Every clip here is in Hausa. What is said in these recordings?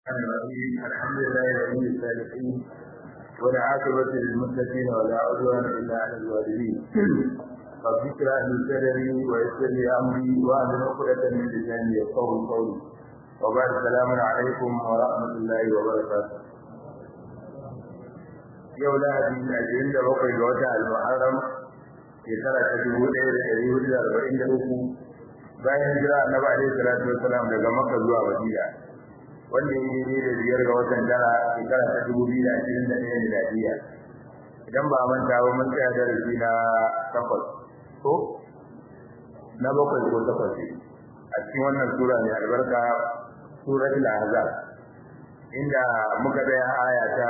الرحيم الحمد لله ولي الصالحين والعاقبة للمتقين ولا عدوان إلا على الظالمين رب اشرح لي صدري ويسر لي أمري وأهل عقدة من لساني يفقهوا قولي وبعد السلام عليكم ورحمة الله وبركاته yau lahadi ashirin da bakwai ga wata al-muharram shekara ta dubu ɗaya da ɗari hudu da arba'in da uku bayan hijira annabi alaihi salatu wassalam daga makka zuwa madina wanda ya yi da biyar ga watan tara shekara ta dubu biyu da ashirin da ɗaya miladiya idan ba a manta ba mun tsaya darasi na takwas ko na bakwai ko takwas a cikin wannan sura mai albarka suratul ahzab inda muka tsaya aya ta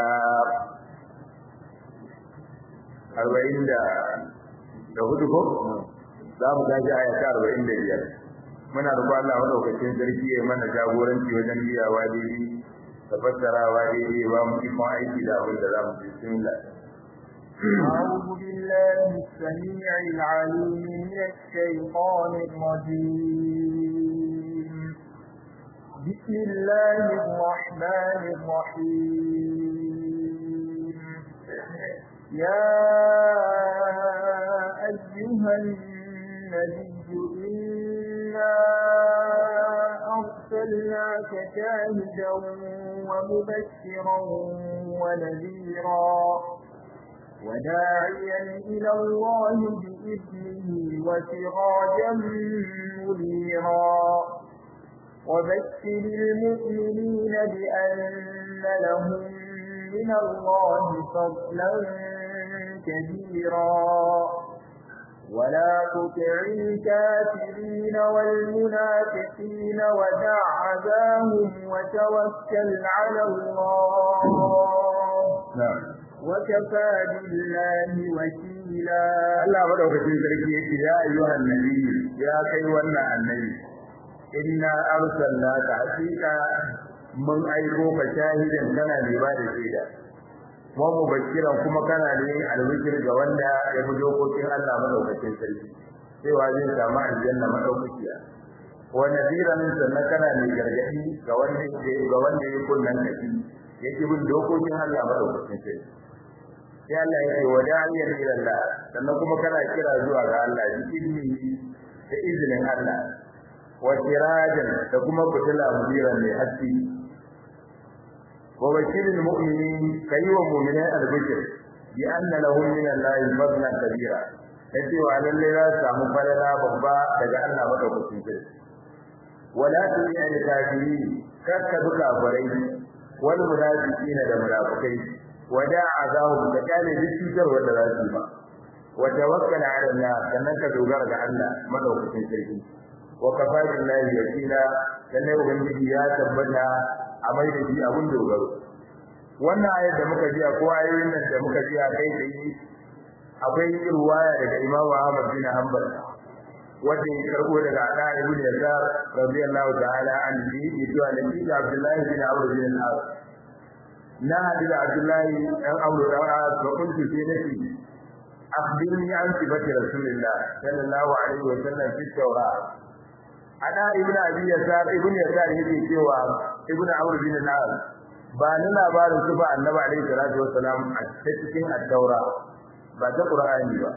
arba'in da da hudu ko za mu tashi aya ta arba'in da biyar muna da Allah madaukakin sarki ya mana jagoranci wajen biyawa daidai da fassarawa daidai ba mu ikon aiki da abin da za mu bismillah أعوذ بالله السميع العليم من الشيطان الرجيم بسم الله الرحمن الرحيم يا أيها النبي إنا أرسلناك شاهدا ومبشرا ونذيرا وداعيا إلى الله بإذنه وسراجا منيرا وبشر المؤمنين بأن لهم من الله فضلا كبيرا ولا تطع الكافرين والمنافقين ودع عذاهم وتوكل على الله na'am وكفى بالله وكيلا Allah madaukakin sarki yake ya ayyuhan nabi ya kai wannan annabi inna arsalnaka hakika mun aiko ka shahidan kana ne ba da shaida wa mubashiran kuma kana ne albishir ga wanda ya bi dokokin Allah madaukakin sarki cewa zai samu aljanna madaukakiya wa nadiran sannan kana ne gargadi ga wanda ga wanda ya kunnan kafi yake bin dokokin Allah madaukakin sarki sai Allah ya ce wada'iyan ila Allah sannan kuma kana kira zuwa ga Allah bi izini da izinin Allah wa sirajan da kuma fitila mudiran mai haske wa bashiril mu'minin kai wa mu'minai albishir bi anna lahum min Allah fadlan kabira kace wa lalle za su samu falala babba daga Allah madaukakin sarki wala tu'i al-kafirin kakka duka farai wal munafiqina da munafikai wada azahum da kale duk cutar wanda za su ba wa tawakkal ala Allah sannan ka dogara ga Allah madaukakin sarki wa kafa billahi wakila sannan ubangiji ya tabbata a mai da shi abun dogaro wannan ayar da muka ji ko ayoyin nan da muka ji a kai tsaye akwai ruwaya daga Imam Ahmad bin Hanbal wanda ya karbo daga Ada ibn Yasar radiyallahu ta'ala anhu yace annabi Abdullah bin Amr bin al-As na hadu da Abdullahi dan Amr dan As wa kuntu fi nafsi akhbirni an sifati Rasulillah sallallahu alaihi wa sallam fi Tawrat ana ibn Abi Yasar ibn Yasar yake cewa ibn Amr bin al-As ba ni labarin su ba Annabi alaihi salatu wa salam a cikin at-Taura ba ta Qur'ani ba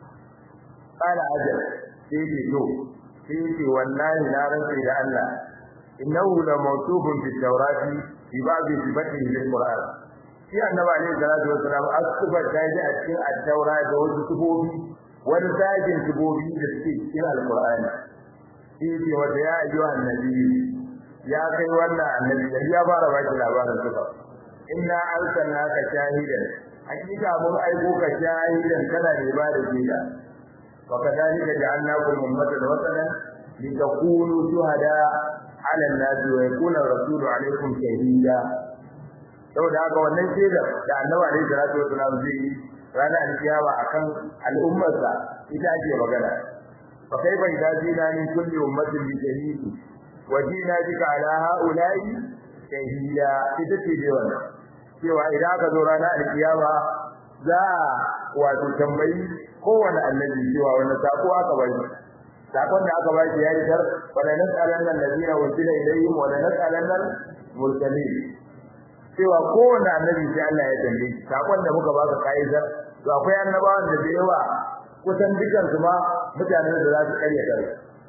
qala ajal sai ce to sai ce wallahi na rantsi da Allah innahu la mawsufun fi Tawrati fi babu sifatihi lil Qur'an shi annabi alaihi salatu wassalam asuba ta ji a cikin at-taura da wasu sifofi wani sajin sifofi da suke cikin al-Qur'ani shi ce wanda ya ayyuha annabi ya kai wannan annabi da ya fara ba shi labarin suka inna arsalnaka shahidan hakika mun aiko ka shahidan kana ne ba da shaida wa kadhalika ja'alnakum ummatan wasatan litakunu shuhada ala an-nasi wa yakuna rasulu alaikum shahida saboda haka wannan shaida da annabi alaihi salatu wasallam zai yi ranar alkiyama akan al'ummarsa ita ake magana fa kaifa idza jina min kulli ummatin bi shahidi wa jina bika ala haula'i shahida ita ce dai wannan cewa idan aka zo ranar alkiyama za wato tambayi kowane annabi cewa wannan sako aka bai sakon da aka ba shi ya yi tar wala nas'alanna allazina ursila ilayhim wala nas'alanna mursalin cewa kowanne annabi sai Allah ya tambaye shi sakon da muka baka kaidar to akwai annabawan da da yawa kusan dukan su ma mutanen da za su karya kare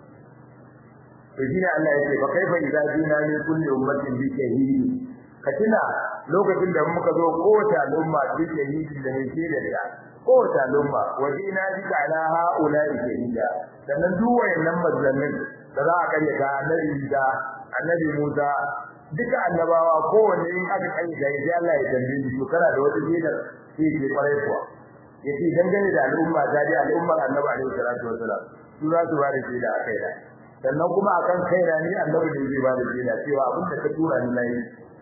to shine Allah yake fa kaifa idza jina min kulli ummatin bi shahidi ka tuna lokacin da muka zo kowace al'umma bi shahidi da mai shaida da kowace al'umma wa jina bika ala haula'i shahida sannan duk wayannan manzannin da za a karya ka annabi da annabi Musa duka annabawa kowanne in aka kai ga sai Allah ya tambaye shi to kana da wata shaidar sai ke kwarai kuwa yace dangane da al'umma ta dai al'ummar annabi alaihi salatu wasalam su za su ba da shaida a kai da sannan kuma akan kaina ni annabi ne zai ba da shaida cewa abin da ka tura ni nayi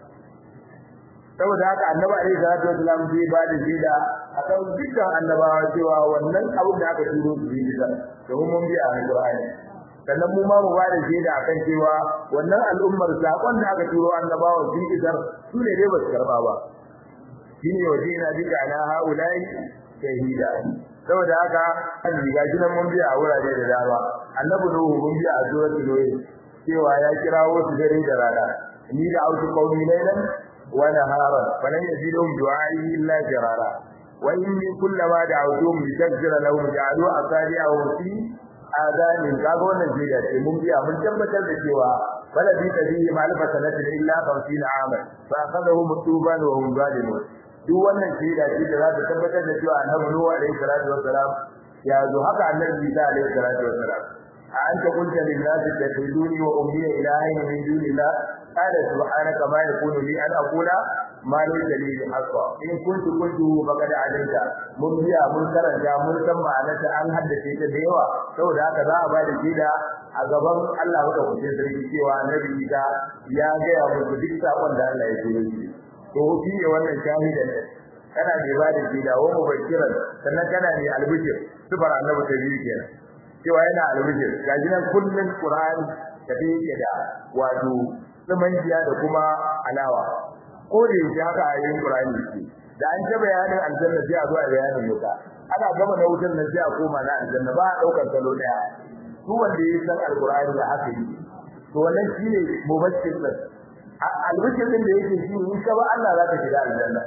saboda haka annabi alaihi salatu wasalam zai ba da shaida akan dukkan annabawa cewa wannan abin da aka turo su yi da domin mun bi a Qur'ani sannan mu ma mu ba da shaida akan cewa wannan al'ummar sakon da aka turo annabawa sun isar su ne dai ba su karba ba shine waje na bika ala haulai shahida saboda haka an riga gidan mun biya a wurare da dama annabi nuhu mun biya a suratul nuh cewa ya kirawo su dare da rana ni da autu qaumi laylan wa naharan falan yazidum du'ai illa jarara wa inni kullama da'awtuhum litaghfira lahum ja'alu asabi'ahum fi adanin kaga wannan jiya ce mun biya mun tabbatar da cewa bala bi tabihi ma'alfa sanatin illa 50 aman fa akhadhahum tuban wa hum zalimun duk wannan shaida ce da za ta tabbatar da cewa annabi Nuhu alaihi salatu wassalam ya zo haka annabi Isa alaihi salatu wassalam a anta qulta lin nasi takhuduni wa ummi ilahin min dunillah qala subhanaka ma yakunu li an aqula ma laysa li haqqa in kuntu qultu faqad alimta mun biya mun karanta mun san ma'anarta an haddace ta da yawa saboda haka za a ba da shaida a gaban Allah maka kuce sarki cewa annabi Isa ya ga ya muku duk sakon da Allah ya turo shi to shi ne wannan shahidan kana ne ba da shida wa mubashiran sannan kana ne albishir sifar annabi ta biyu kenan cewa yana albishir gaji nan kullun qur'ani da yake da wato tsamanjiya da kuma alawa ko da yake haka ayoyin qur'ani ce da an ta bayanin aljanna sai a zo a bayanin wuta ana gama na wutar nan sai a koma na aljanna ba a daukar salo daya duk wanda ya san alqur'ani da haka yi to wannan shine mubashir albishir din da yake shi in ka ba Allah za ka shiga aljanna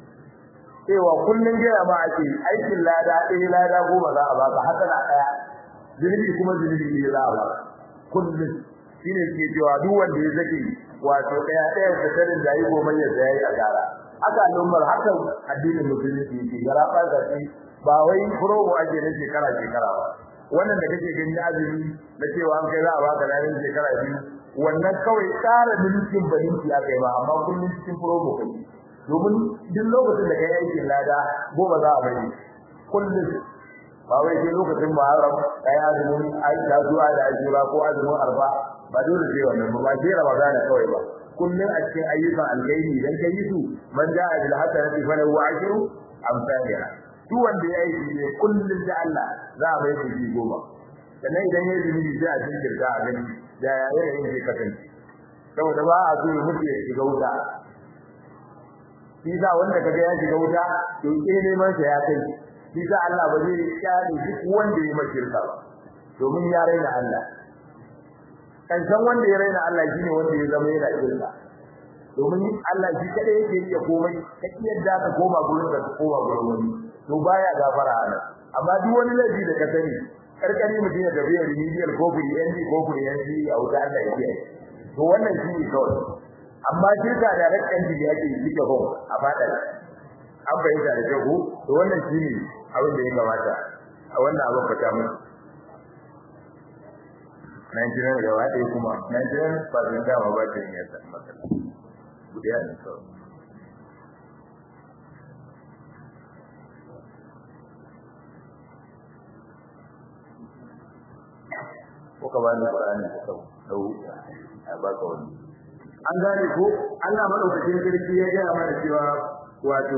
cewa kullun gaya ma ake aikin lada ɗaya lada goma za a baka hasana ɗaya zunubi kuma zunubi ne za a baka kullun shine suke cewa duk wanda ya zake wato ɗaya ɗaya da tarin da yi goma ya zai a gara haka al'ummar haka addinin musulunci yake gara ɓarka ce ba wai promo ake na shekara shekara ba wannan da kake gani azumi na cewa an kai za a baka ranar shekara biyu wannan kawai tsara mulkin baninki aka yi ba amma kullum cikin promo kai domin duk lokacin da kai aikin lada goma za a bari kullum ba wai sai lokacin muharram kai azumin aisha zuwa da ajura ko azumin arba ba dole sai wannan ba ba sai ramadana kawai ba kullum a cikin ayyukan alkhairi idan kai su man ja'a bil hasanati falahu ashru amsalha duk wanda ya yi ne kullum da Allah za a bai shi goma sannan idan ya yi sai a jinkirta a gani da yayin zai kasance saboda ba a so mutu ya shiga wuta shi sa wanda kaga ya shiga wuta to ke neman sa ya kai shi sa Allah ba zai kyale duk wanda ya mashirka ba domin ya raina Allah kan san wanda ya raina Allah shine wanda ya zama yana shirka domin Allah shi kada yake iya komai ka yadda ka koma gurin ka koma gurin wani to baya gafara Allah amma duk wani laifi da ka sani karkari mutum ya tafi remedial ko kuri ND ko kuri ND a wuta Allah ya kiyaye to wannan shi ne kawai amma shirka da rakkan da yake cike ho a fadar an bayyana da jago to wannan shi ne abin da ya kamata a wannan abin fata mu Nigeria da wata kuma Nigeria ba zan dama ba ta yin yasa matsala gudiya ne kawai ko ka bani Qur'ani ko dau a baka wani an gane ko Allah madaukakin sarki ya ga mana cewa wato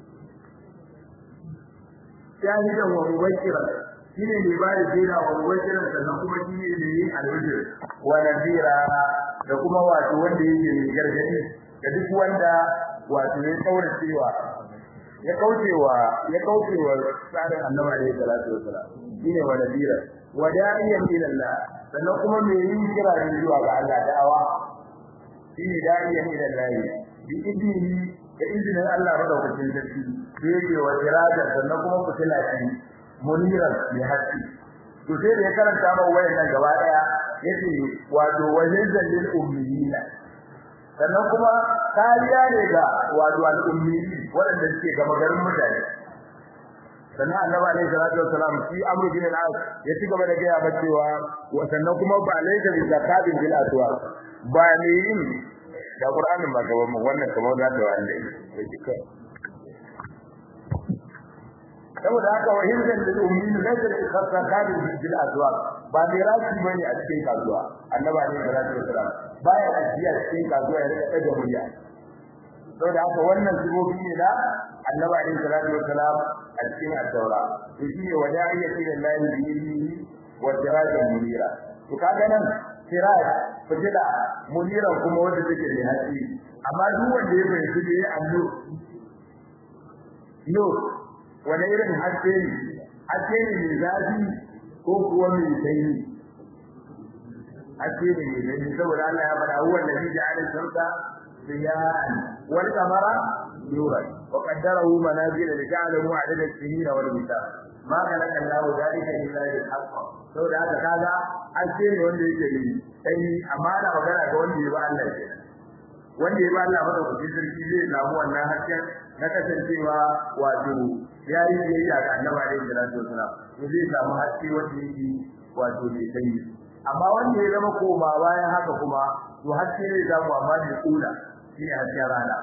shahidan wa mubashira shine ne ba da jira wa mubashira sannan kuma shine ne yin albishir wa nadira da kuma wato wanda yake mai gargadi da duk wanda wato ya kaura cewa ya kaucewa ya kaucewa tsarin annabi alaihi salatu wasalam shine wa nadira wa da'iyan ila Allah sannan kuma me yin kira ne zuwa ga Allah da'awa shine da'iyan ila Allah bi idnihi da izinin Allah madaukakin sarki sai yake wa iradan sannan kuma fitila ce muniran bi haqqi to sai da ya karanta ba wayannan gaba daya yace wato wajizan lil ummiyina sannan kuma kariya ne ga wato al ummiyi wanda suke gaba garin mutane sannan annabi alaihi salatu wassalam shi amru bin al-as ya ci gaba da gaya ba cewa sannan kuma ba laika bi zakatin bil aswa ba ne yin da qur'anin ba gaban mu wannan kamar da ta wanda yake kai saboda haka wa hizan lil ummin laysa bi zakatin bil aswa ba ne rashi bane a cikin kasuwa annabi alaihi salatu wassalam baya ajiya cikin kasuwa ya rika daga murya saboda haka wannan sibobi ne da annabi alaihi salatu wassalam a cikin at-taura to shine wada'iya ila Allah bi ilmihi wa sirajan munira to kaga nan siraj fitila munira kuma wanda take da haske amma duk wanda ya fahimci da ya annu no wani irin haske ne haske ne mai zafi ko kuwa mai sanyi haske ne mai sanyi saboda Allah ya faɗa huwa alladhi ja'ala shamsa ضياء والقمر نورا وقدره منازل لتعلموا عدد السنين والحساب ما خلق الله ذلك الا بالحق sau da haka kaga an ce ne wanda yake yi sai amma ana magana ga wanda ya ba Allah ke wanda ya ba Allah madaukakin sarki zai samu wannan hasken na kasancewa wato ya yi biyayya ga annabi alaihi salatu wasalam to zai samu haske wanda yake wato mai sanyi amma wanda ya zama koma bayan haka kuma to haske ne zamu amma da kula shi ne hasken rana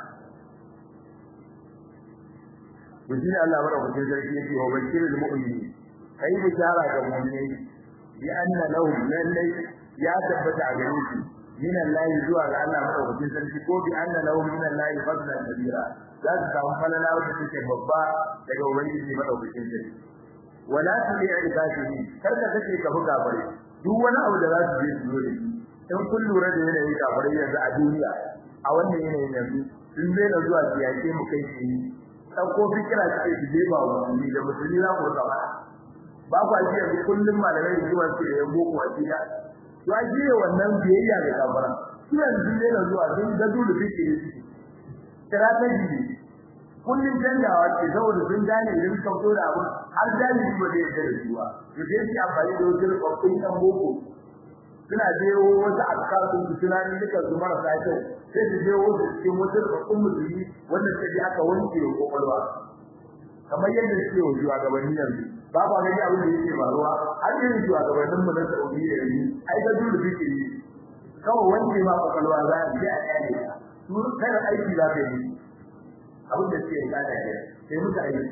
to shi ne Allah madaukakin sarki yake wa bashirul mu'minin kai bishara ga mu'minai bi anna lahum lallai ya tabbata a gare su min Allah zuwa ga Allah madaukakin sarki ko bi anna lahum min Allah fadlan kabira za su samu falala wanda take babba daga ubangiji madaukakin sarki wala tu'i ibadihi kar ka kace ka buga bare duk wani abu da za su je su yi in kun lura da yanayin kafirai yanzu a duniya a wannan yanayin yanzu sun daina zuwa su yaƙe mu kai shi ɗauko fikira suke su je ba musulmi da musulmi za ku rika ba ku aji yanzu kullum malamai da zuwa su da yan boko a gida to a jiye wannan biyayya ga kafiran su yanzu sun daina zuwa sun ga dole fikiri suke strategy ne kullum canjawa ce saboda sun gane idan suka fito da abu har jami'i ba zai yarda da su ba to sai su amfani da wasu rubabbun yan boko suna jewo wasu alƙalin su tunanin duka su marasa kyau sai su jewo su cikin wasu rubabbun musulmi wanda suka je aka wanke wa kwakwalwa kamar yadda suke wa shugabanni yanzu ba ba gani abin da yake faruwa har yin shugabannin mu na Saudiya yanzu ai ga dole fikiri kawai wanke ma kwakwalwa za a je a kyale ka su kada aiki za ka yi abin da suke gada ne sai muka aiki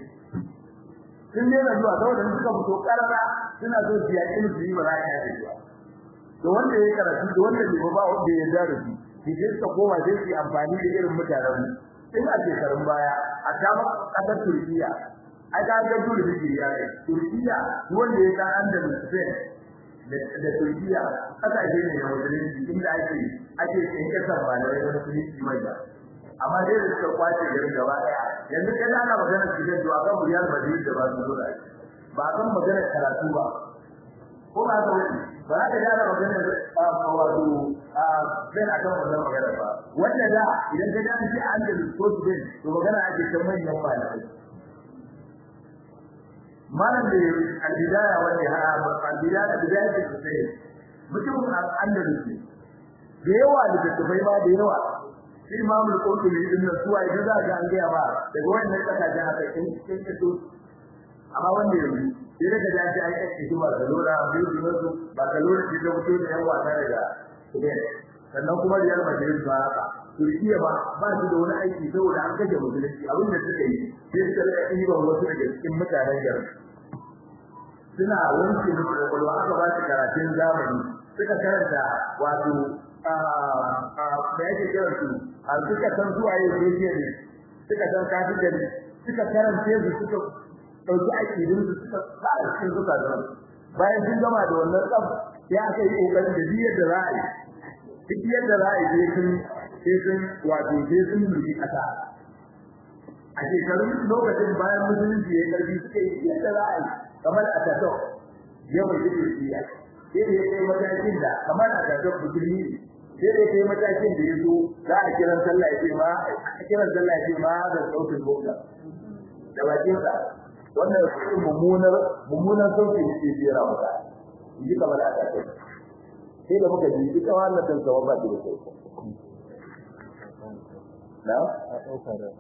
sun daina zuwa saboda suka fito karara suna so su yaƙi musu yi ba za ka yi zuwa to wanda ya karatu da wanda bai ba wanda ya da su shi sai suka koma sai su amfani da irin mutanen mu in a shekarun baya a kama ƙasar Turkiya ai ka ga dole da ya kai Turkiya wanda ya san Andalus Spain da Turkiya kasashe ne na musulunci inda ake ake yin kasar malamai da musulunci mai ba amma dai da suka kwace garin gaba daya yanzu kai ana magana cikin to akan Real Madrid da Barcelona ba kan magana karatu ba ko ba ka wani ba za ka gane magana wato a ben akan wannan magana ba wanda da idan ka gane shi an da sport ben to magana ake ta manyan malamai malam da al-bidaya wanda ha al-bidaya bidaya ce sai mutum an-andalusi da yawa da tafai ma da yawa shi imamul qurtubi din nan suwa idan za ga an ga ba daga wannan kasashen haka kin kin kito amma wanda yanzu sai daga da shi ai ake shi ba kalora bai zuwa su ba kalora shi da mutum da yawa ta daga Spain sannan kuma Real Madrid ba haka Turkiya ba ba shi da wani aiki saboda an kaje musulunci abin da suka yi sai suka rika ɗiban wasu daga cikin mutanen garin suna wanke musu kwakwalwa aka ba su karatun zamani suka karanta wato da yake kiran su a suka san zuwa yau ne ne suka san kafin da suka karanta su suka dauki akidin su suka fara cikin zuka da bayan sun gama da wannan tsaf ya aka yi kokarin da biyar da ra'ayi duk yadda ra'ayi sai sun sai sun wato sai sun rubi kasa a shekarun lokacin bayan musulunci ya karbi suka yi yadda ra'ayi kamar a tato yawan jikin siya sai da ya kai matakin da kamar a tato musulmi sai dai kai matakin da yazo za a kiran sallah ya ce ma a kiran sallah ya ce ma da sautin bukka da bakin sa wannan shi mummunar mummunar sautin da ke jira maka ji kamar aka ce sai da muka ji ita wannan san sawa ba da kai na a dauka da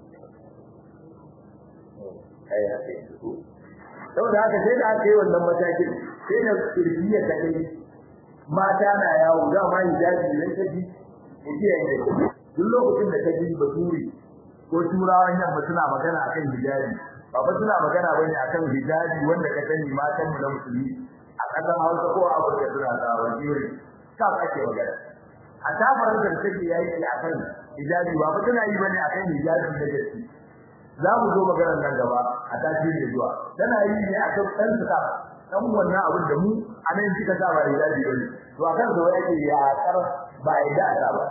ai haka saboda haka sai da aka yi wannan matakin sai da kirkiya ta kai mata na yawo da ma hijabi idan ka ji kiyaye ne duk lokacin da ka ji baturi ko turawan yamma suna magana akan hijabi ba ba suna magana bane akan hijabi wanda ka sani matan mu na musulmi a ƙasar Hausa ko a Afirka suna da wajiri ka ake magana a tafarar da take yayi akan hijabi ba ba tana yi bane akan hijabi da gaske za mu zo maganar nan gaba a tashi da zuwa tana yi ne akan ɗan suka dan wannan abin da mu a nan kika sa ba hijabi bane to akan zo yake ya kar ba da aka ba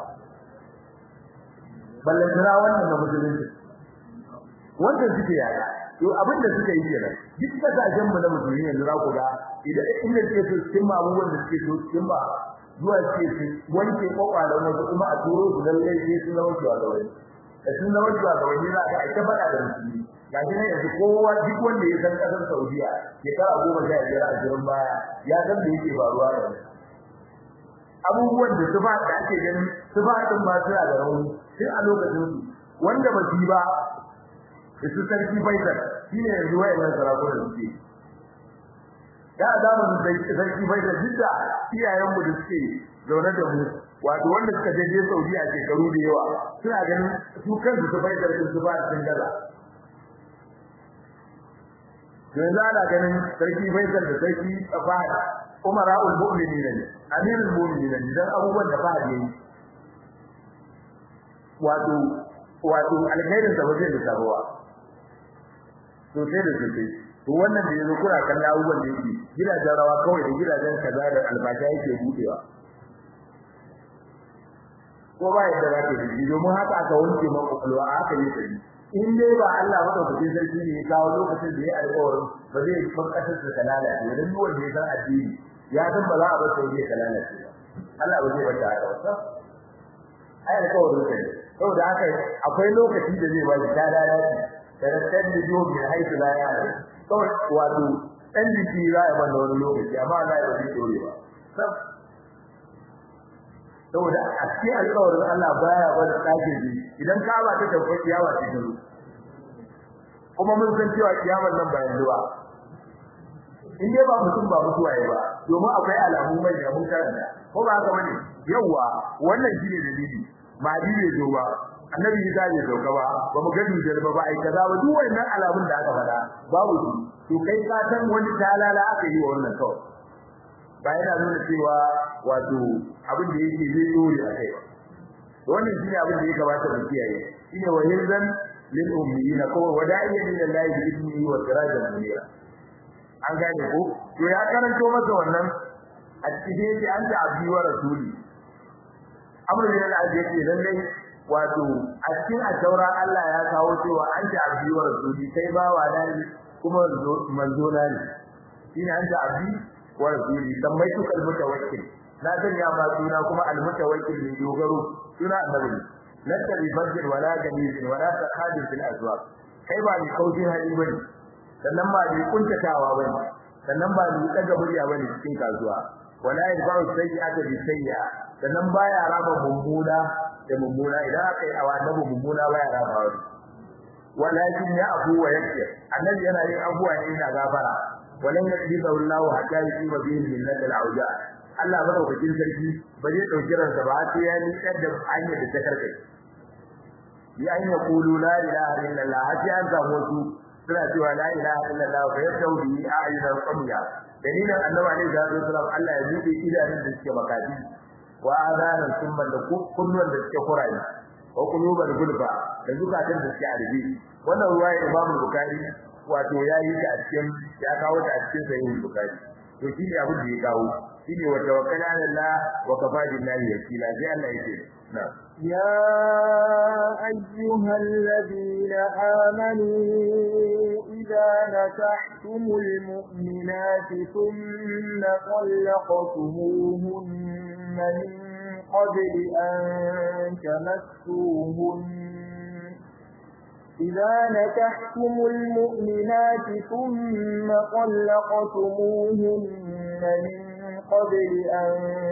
ballan tara wannan da musulunci wannan suke yaya to abin da suka yi kenan duk kasashen mu na musulmi yanzu za ku ga idan inda suke so cikin abubuwan da suke so cikin ba zuwa suke su wanke kwakwalan wasu kuma a turo su lallai sai sun zama cewa da wani da sun zama cewa da wani za ka aika faɗa da musulmi ga shi ne yanzu kowa duk wanda ya san ƙasar Saudiya shekara goma sha biyar a jirin baya ya san da yake faruwa da wani abubuwan da su ba da ake ganin su ba din ba suna da rauni tun a lokacin su wanda ba shi ba da su sarki Faisal shi ne yanzu wayannan sarakunan suke da zamanin sarki Faisal duk da iyayen mu da suke zaune da mu wato wanda suka je je Saudiya shekaru da yawa suna ganin su kansu su Faisal din su ba sun gaza yanzu ana ganin sarki Faisal da sarki Fahad umara'ul mu'minin ne amirul mu'minin ne dan abubuwan da Fahad yayi wato wato alkhairin da wajen da taruwa to sai da sai to wannan da yanzu kuna kallon abubuwan da yake gidajen rawa kawai da gidajen kaza da albasha yake budewa ko ba yadda za ka yi domin haka aka wanke maka kulwa aka yi tsari in dai ba Allah madaukakin sarki ne ya kawo lokacin da ya alƙawarin ba zai bar kasar da kalala ne dan duk wanda ya san addini ya san ba za a bar sai ya kalala ce Allah ba zai bar ta haka ba ai alƙawarin sai saboda haka akwai lokaci da zai bari ta da ya da rakkar da jiho mai haifu la ya ne kawai wato dan jiki za a bar wani lokaci amma Allah ya zai dore ba saboda a cikin alƙawarin Allah baya bar tsage ji idan ka ba ta tafi kiyawa ce ta kuma mun san cewa kiyamar nan ba yanzu ba in dai ba mutum ba mutuwa yayi ba domin akwai alamu mai da mun karanta ko ba haka bane yawa wannan shine dalili ma bai zo ba annabi ya zai dauka ba ba mu gani da ba ba ai kaza ba duk wannan alamun da aka faɗa babu su to kai ka san wani talala aka yi wa wannan kawai ba yana nuna cewa wato abin da yake zai dore a kai wannan shine abin da ya kamata mu kiyaye shine wa hirzan lil ummiyina ko wada'iyan lil lahi bi idnihi wa sirajan munira an gane ko to ya karanto masa wannan a cikin yake an ta abdi wa rasuli amru bin al-aziz yake lalle wato a cikin asaura Allah ya kawo cewa an ta abdi wa rasuli kai ba wa dani kuma manzo na ne shine an ta abdi wa rasuli sammai su kalmuta wakil na sanya ma suna kuma almutawakkil ne dogaro suna annabi laka bi fajr wala ganizin wala taqadir fil azwaq kai ba ni kauce hali bane sannan ba ni kuntatawa bane sannan ba ni daga murya bane cikin kasuwa wala yadfa'u sayyi'ata bi sayyi'a sannan baya raba mummuna da mummuna idan aka yi awa annabi mummuna baya raba wani walakin ya afu wa yakfi annabi yana yin abuwa ne yana gafara walan yaqdiru Allah hatta yusiba bihi min al-auja Allah madaukakin sarki ba zai dauki ransa ba sai ya nikar da hanyar da ta karkai ya an ya kulu la ilaha illallah sai an samu su suna cewa la ilaha illallah fa yabtau bi a'yunil qamya dalilin annabi alaihi salatu wasallam Allah ya buɗe idanun da suke makati wa adanan summan da kunnuwan da suke kurayi wa quluban gulfa da zukatan da suke arbi wannan ruwaya Imam Bukhari wato yayi ta a cikin ya kawo ta a cikin sahih Bukhari to shi ne abin da ya kawo shi ne wa tawakkal ala Allah wa kafa billahi wakila sai Allah yake na ya ayyuhal ladina amanu idza nakahtumul mu'minati thumma talaqtumuhunna min قبل أن تمسوهن إذا نكحتم المؤمنات ثم طلقتموهن من قبل أن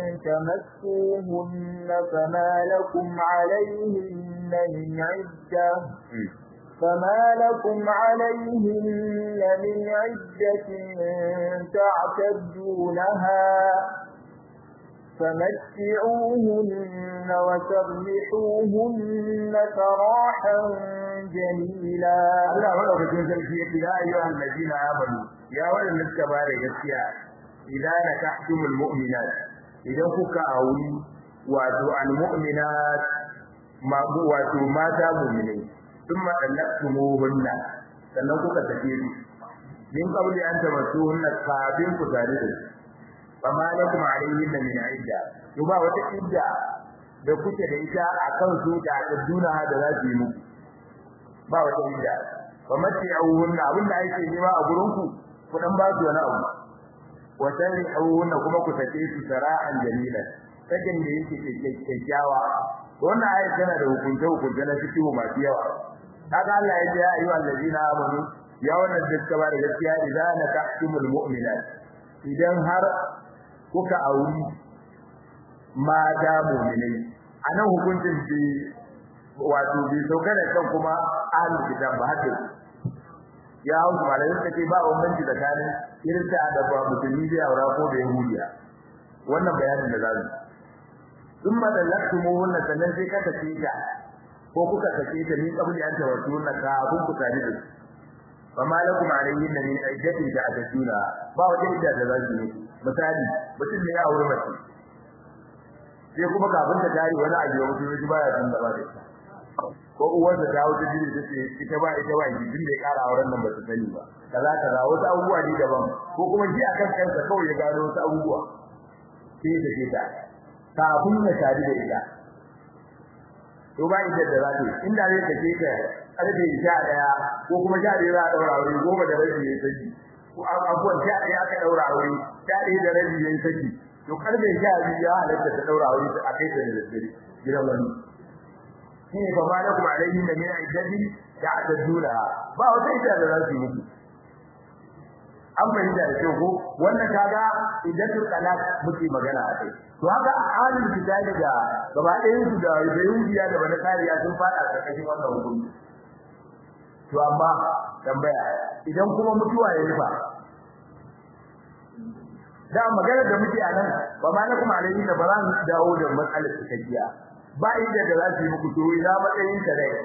تمسوهن فما لكم عليهن من عدة فما لكم عليهن من عدة تعتدونها فمتعوهن وسرحوهن سراحا جميلا Allah madaukakin sarki yake ya ayyuhan ladina amanu ya wadanda suka ba da gaskiya idan nakahtumul mu'minat idan kuka auri wato almu'minat ma wato mata mu'minai thumma talaqtumuhunna sannan kuka tafi su min qabli an tamassuhunna kafin ku tare da su fama lakum alayhinna min idda to ba wata idda da kuke da ita akan su da duna da za su yi muku ba wata idda fa mace awunna abinda ake nema a gurin ku ku dan ba su wani abu wa awunna kuma ku sake su sara'an jamila sakin da yake kyakkyawa wannan ayat tana da hukunce hukunce na fikihu masu yawa kaga Allah ya ce ya ayyuhal ladina amanu ya wannan dukkan ba da gaskiya idan nakahtumul mu'minat idan har kuka auri mata mu'minai anan hukuncin bi wato bi sauka da kan kuma ahlul kitab ba haka ya hausa malamin take ba bambanci tsakanin kirista da ba musulmi da aura ko da yahudiya wannan bayanin da zamu ثم دلقتموهن sannan sai ka tafi ta ko kuka tafi ta ni kabli an tawassulna ka abun ku tare da fama lakum alayhinna min iddatin ta'taduna ba wata idda da za su yi misali mutum ne ya aure mace sai kuma kafin ta tare wani abu ya mutu ji baya san da ba ko uwar da dawo ta jini tace ita ba ita ba gidin da ya kara auren nan ba ta sani ba kaza kaza wasu abubuwa ne daban ko kuma ji akan kansa kawai ya gano wasu abubuwa sai da ke ta kafin ya tare da ita to ba ita da zai inda zai kace ta karfe 11 ko kuma 11 za a daura aure goma da rabi yayin saki ko abuwan 11 aka daura aure 11 da rabi yayin saki to karfe 12 ya halatta ta daura aure a kai ta da dare gidan wani shine fa ma lakum alayhi min iddati ta'taduna ba wata ita da za su yi muku an fahimta da kyau ko wannan kaga iddatul talaq muke magana a kai to haka ahlul kitabi da gaba ɗayan su da yahudiya da bana kariya sun fada karkashin wannan hukunci to amma tambaya idan kuma mutuwa ya rufa da magana da muke a nan ba ma na kuma alayhi da ba za mu dawo da matsalar cikakkiya ba inda da za su yi muku to ina matsayin ta rai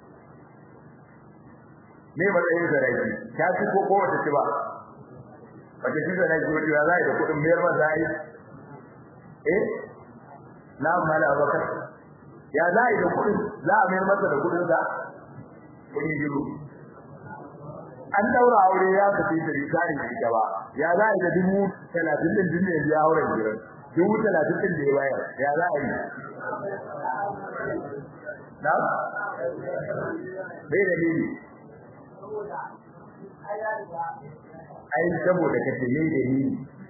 me matsayin ta rai ta ci ko ko wata ci ba wata ci da rai ko ya za da kuɗin mayar ma za yi eh na mala bakar ya za yi da kudin za a mayar masa da kudin da kudi biyu an daura aure ya tafi da rikari da gaba ya za yi da dubu talatin din din ne ya aure gidan dubu talatin din da ya bayar ya za yi na bai da ni ai saboda kace ne da ni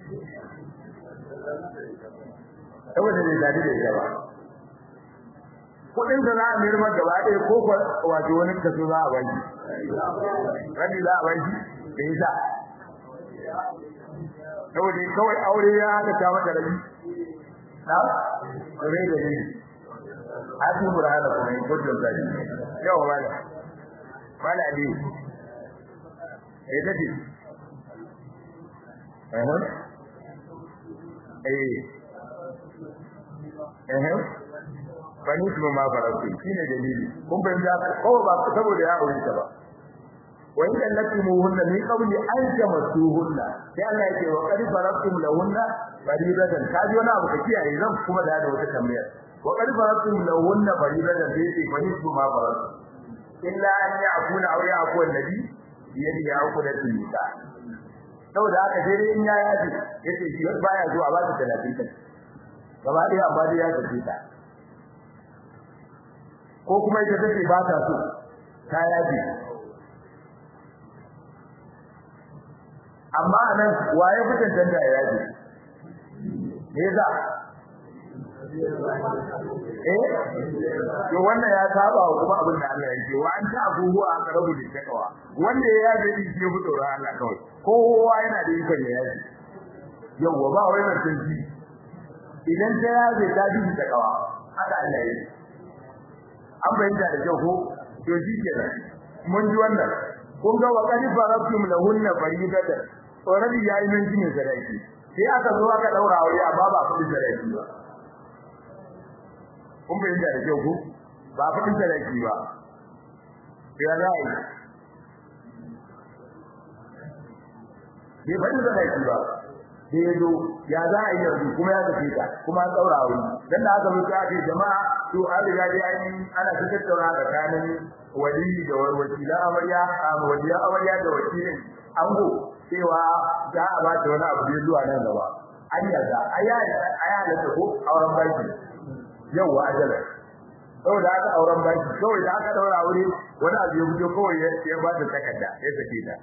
saboda bai dadi da ita ba kudin da za a mayar maka gaba ɗaya ko wato wani kaso za a baki rabi za a baki da yasa saboda kawai aure ya haka ta maka rabi na rai da ni hadu burhana kuma in kudin zari yawa mala mala ali eh dadi eh eh eh bani su ma farauti shine dalili kun bayyana ko ba saboda ya aure ta ba wa in allatimuhunna min qabli an tamassuhunna sai Allah yake wa qad faratum lahunna faridatan kaji wani abu kake yayi zan kuma da wata tambayar wa qad faratum lahunna faridatan sai ce bani su ma farauti illa an ya'kuna aw ya'ku annabi yadi ya'ku da tinka saboda haka sai dai in ya yaji yace shi baya zuwa ba ta 30 kai gaba ɗaya amma dai ya tafi ta ko kuma ita take ba ta so ta yaji amma anan waye fitan da ya yaji me yasa eh to wannan ya saba wa kuma abin da Allah ya ce wa anta abuhu aqrabu littaqwa wanda ya yaje din shi ya fito ran Allah kawai kowa yana da ikon ya yaje yawa ba wai mutum ji idan ta yaje ta ji takawa haka Allah ya yi an bayyana da kyau ko to shi kenan mun ji wannan kun ga wa qad faratum lahunna faridatan already yayi nan jini sadaki sai aka zo aka daura aure amma ba kudin sadaki ba kun bayyana da kyau ko ba kudin sadaki ba ya zai bai fadin sadaki ba sai ya zo ya za a yi yanzu kuma ya tafi ka kuma an daura aure dan da aka mutu ake jama'a to an riga dai an ana ta tattauna tsakanin wali da wakila amarya a waliya amarya da wakilin ango cewa za a ba ta wani abu da zuwa nan gaba an yarda aya aya da ko auren baki yau wa ajala saboda aka auren baki kawai da aka daura aure wani abu ya fito kawai ya ba ta takarda ya sake ta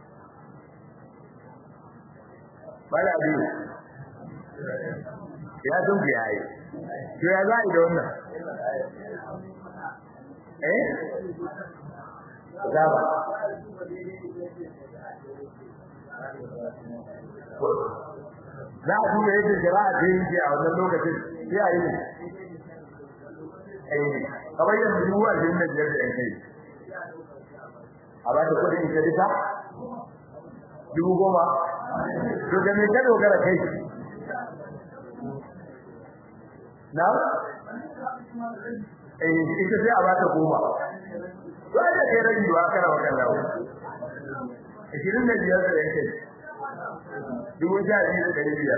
bala biyu ya san ku yayi to ya za a yi da wannan eh zaba za a duba yadda jama'a ta yi a wannan lokacin sai a yi ne eh kamar yadda dubu a jirin da biyar da yan kai a ba ta kudin ita duka dubu goma to da me ka dogara kai na eh ita sai a ba ta goma to ai da kai rage wa kana wa kan lawo 25 da yake dubu sha biyu da ɗari biyar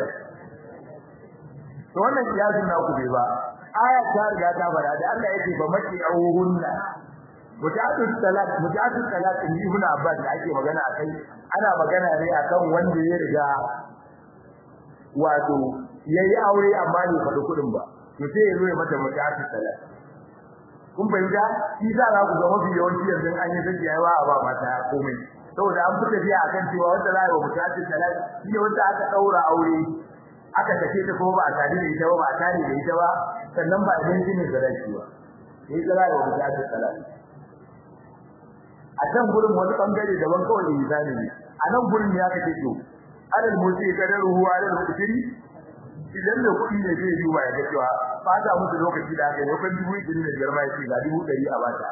to wannan kiyasin na ku bai ba aya ta riga ta fara da Allah yake ba maki auhunna mutatu salat mutatu salat in ibn abbas da ake magana akai ana magana ne akan wanda ya riga wato yayi aure amma bai faɗi kuɗin ba to sai ya zo ya mata mutatu salat kun fahimta shi za ku ga mafi yawanci yanzu an yi zaki yawa a ba mata komai saboda an fi tafiya akan cewa wanda za a yi wa mutatu salat shi ne wanda aka daura aure aka tace ta ko ba a tare da ita ba ba a tare da ita ba sannan ba idan jinin da rashi ba sai zara da mutatu salat a can gurin wani bangare daban kawai insani ne a nan gurin ya kace to alal musi kadaruhu alal mutiri idan da kuɗi ne zai yi wa ya ga cewa fata musu lokaci da aka yi kan dubu ɗari da biyar ma ya ce ga dubu ɗari a bata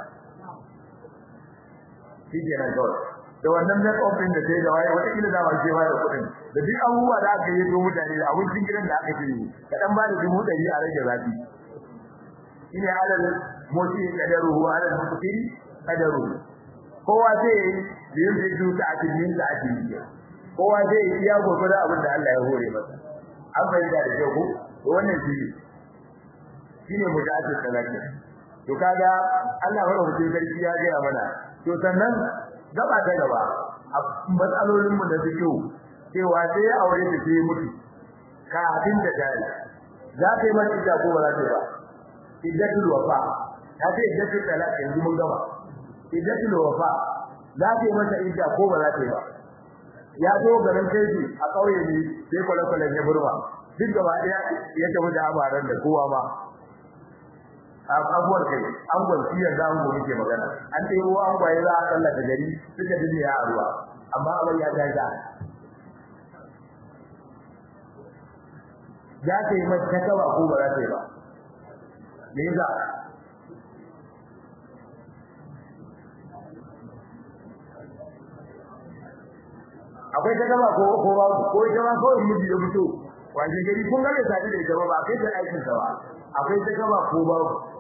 shi ke nan kawai da wannan make up din da sai da waye wata kila da ba ce ba da kuɗin da duk abubuwa da aka yi to mutane da abincin gidan da aka yi ka dan ba da dubu ɗari a rage zafi shine alal musi kadaruhu alal mutiri kadaruhu kowa zai yi yin da su ta cikin da ake yi kowa zai yi iya gurgurda abin da Allah ya hore masa an bayyana da kyau ko wannan shi shine mutaati salati to kaga Allah ya rubuce sarki ya ga mana to sannan gaba ta gaba a matsalolin mu da suke cewa sai ya aure ta sai mutu kafin da dare za ta yi mata ida ko ba za ta ba iddatul wafa ta ce iddatul talaq yanzu mun gaba iddatul wafa za ta yi mata idda ko ba za ta yi ba ya zo garin kai a kauye ne sai kwale-kwale ya burma duk gaba ɗaya ya tafi da abaran da kowa ma a abuwar kai an gwanci ya za mu muke magana an ɗebo an gwaye za a tsallaka gari suka dinne a ruwa amma abin ya ta ja za ta yi mata kaba ko ba za ta yi ba me yasa akwai ta gaba ko ko ba ko ita ma ko miji da fito waje gari kun ga bai sadi da ita ba ba kai ta aikin sa ba akwai ta gaba ko ba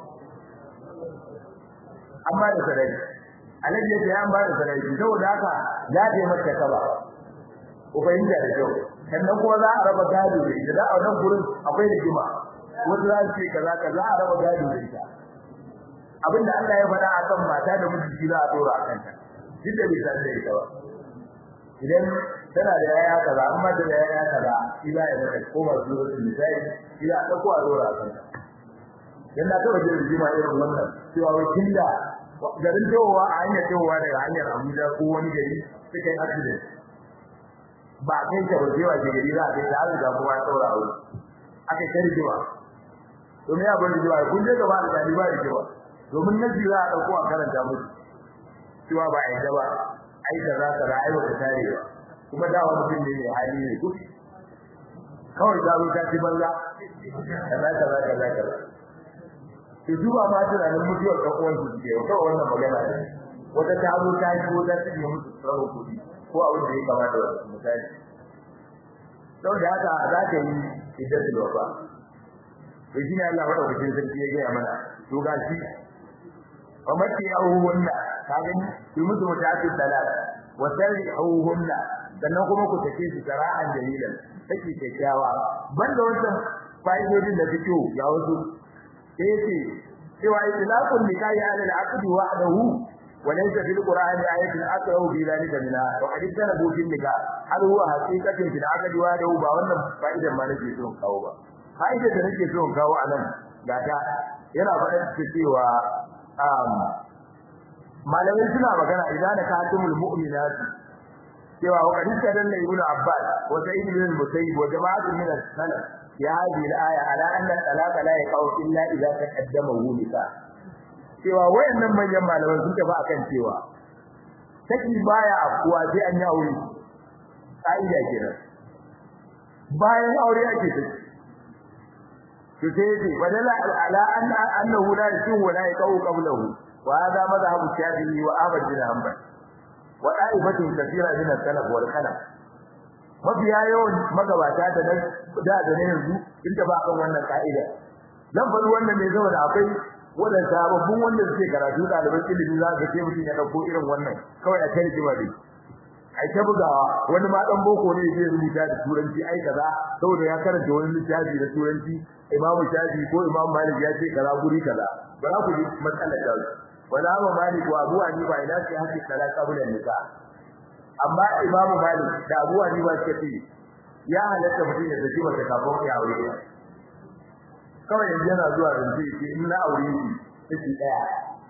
amma da sarai alaji ya an ba da sarai saboda haka za ta yi mata kaba ko fahimta da kyau sannan kuma za a raba gado da ita da a wannan gurin akwai da kima wanda za su ce kaza kaza a raba gado da ita abinda Allah ya faɗa akan mata da miji za a dora akan ta duk da bai sadi da ita ba idan tana da yaya kaza amma da yaya kaza ila ya mata ko ba zuwa da misali ila ta ko a dora kan dan da kawai da jima irin wannan cewa wai kinda garin towa a hanyar towa daga hanyar Abuja ko wani gari suka yi accident ba kai ta waje wa gari za a kai ta har da kuma ya daura aure akai ta rigima to me abin da kun je gaba da ba da cewa domin na jira a dauko a karanta musu cewa ba ai ba ai da za ka ra'ayi ka tare ba kuma da wani mutum ne mai hali ne duk kawai da zo ta ci banza kaza kaza kaza kaza to duba ma tunanin mutuwar ɗan uwan su ke kawai wannan magana ne wata ta zo ta yi ko ta ci musu tsaro kuɗi ko abin da ya kamata da misali sau da haka za ka yi iddatul wafa to shi ne Allah madaukakin sarki ya gaya mana to ga shi wa mati ahuhunna ka gani yi musu mutatu salat wa sarrihuhunna sannan kuma ku take su sara'an dalilan take kyakkyawa banda wannan fa'idodin da fito ga wasu sai yace cewa itlaqul nikahi ala al-aqdi wahdahu وليس في القرآن آية أكره في ذلك منها وقد اجتنبوا في النكاح هل هو حقيقة في العقد وحده ba wannan fa'idar ma nake so kawo ba fa'idar da nake so kawo anan ga ta yana faɗar cewa malamai suna magana idan ka hatimul mu'minat cewa wa qad istadalla ibn abbas wa sa'id ibn musayyib wa jama'atu min as-salaf ya hadhihi al-aya ala anna talaqa la yaqau illa idza taqaddama wulika cewa wayannan manyan malaman sun tafi akan cewa saki baya afkuwa sai an yi aure kaida kenan bayan aure ake saki to sai yace badala ala anna annahu la yakun wa la yaqau qablahu wa hada madhhabu shafi'i wa ahmad bin hanbal wa da'ifatun kathira min as-salaf wal khalaf mafiya yawan magabata da nan da da ne yanzu in ta ba kan wannan kaida zan faɗi wannan ne saboda akwai wadanda sababbin wanda suke karatu ɗaliban ilimi za ka ce mutum ya ɗauko irin wannan kawai a kai jima dai ai ta bugawa wani ma dan boko ne zai rubuta da turanci ai kaza saboda ya karanta wani littafi da turanci Imam Shafi ko Imam Malik ya ce kaza guri kaza ba za ku ji matsalar da wala ma Malik wa Abu Hanifa ina ce hakki kaza kabulan nika amma Imam Malik da Abu Hanifa suka ce ya halatta mutum ya saki mata kafin ya aure kawai yanzu yana zuwa zance ce in na aure shi take daya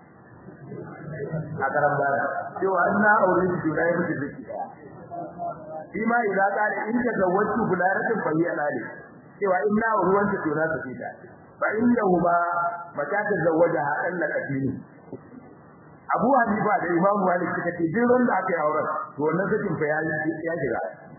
a karan bara cewa in na aure shi to na yi miki take daya shi ma idan ka da in ka zawwatu bularatin bayyana ne cewa in na aure wanda to na take ta fa innahu ma mata ta zawwaja hadan la katini Abu Hanifa da Imam Malik suka ce duk wanda aka yi auren to wannan sakin fa ya ya jira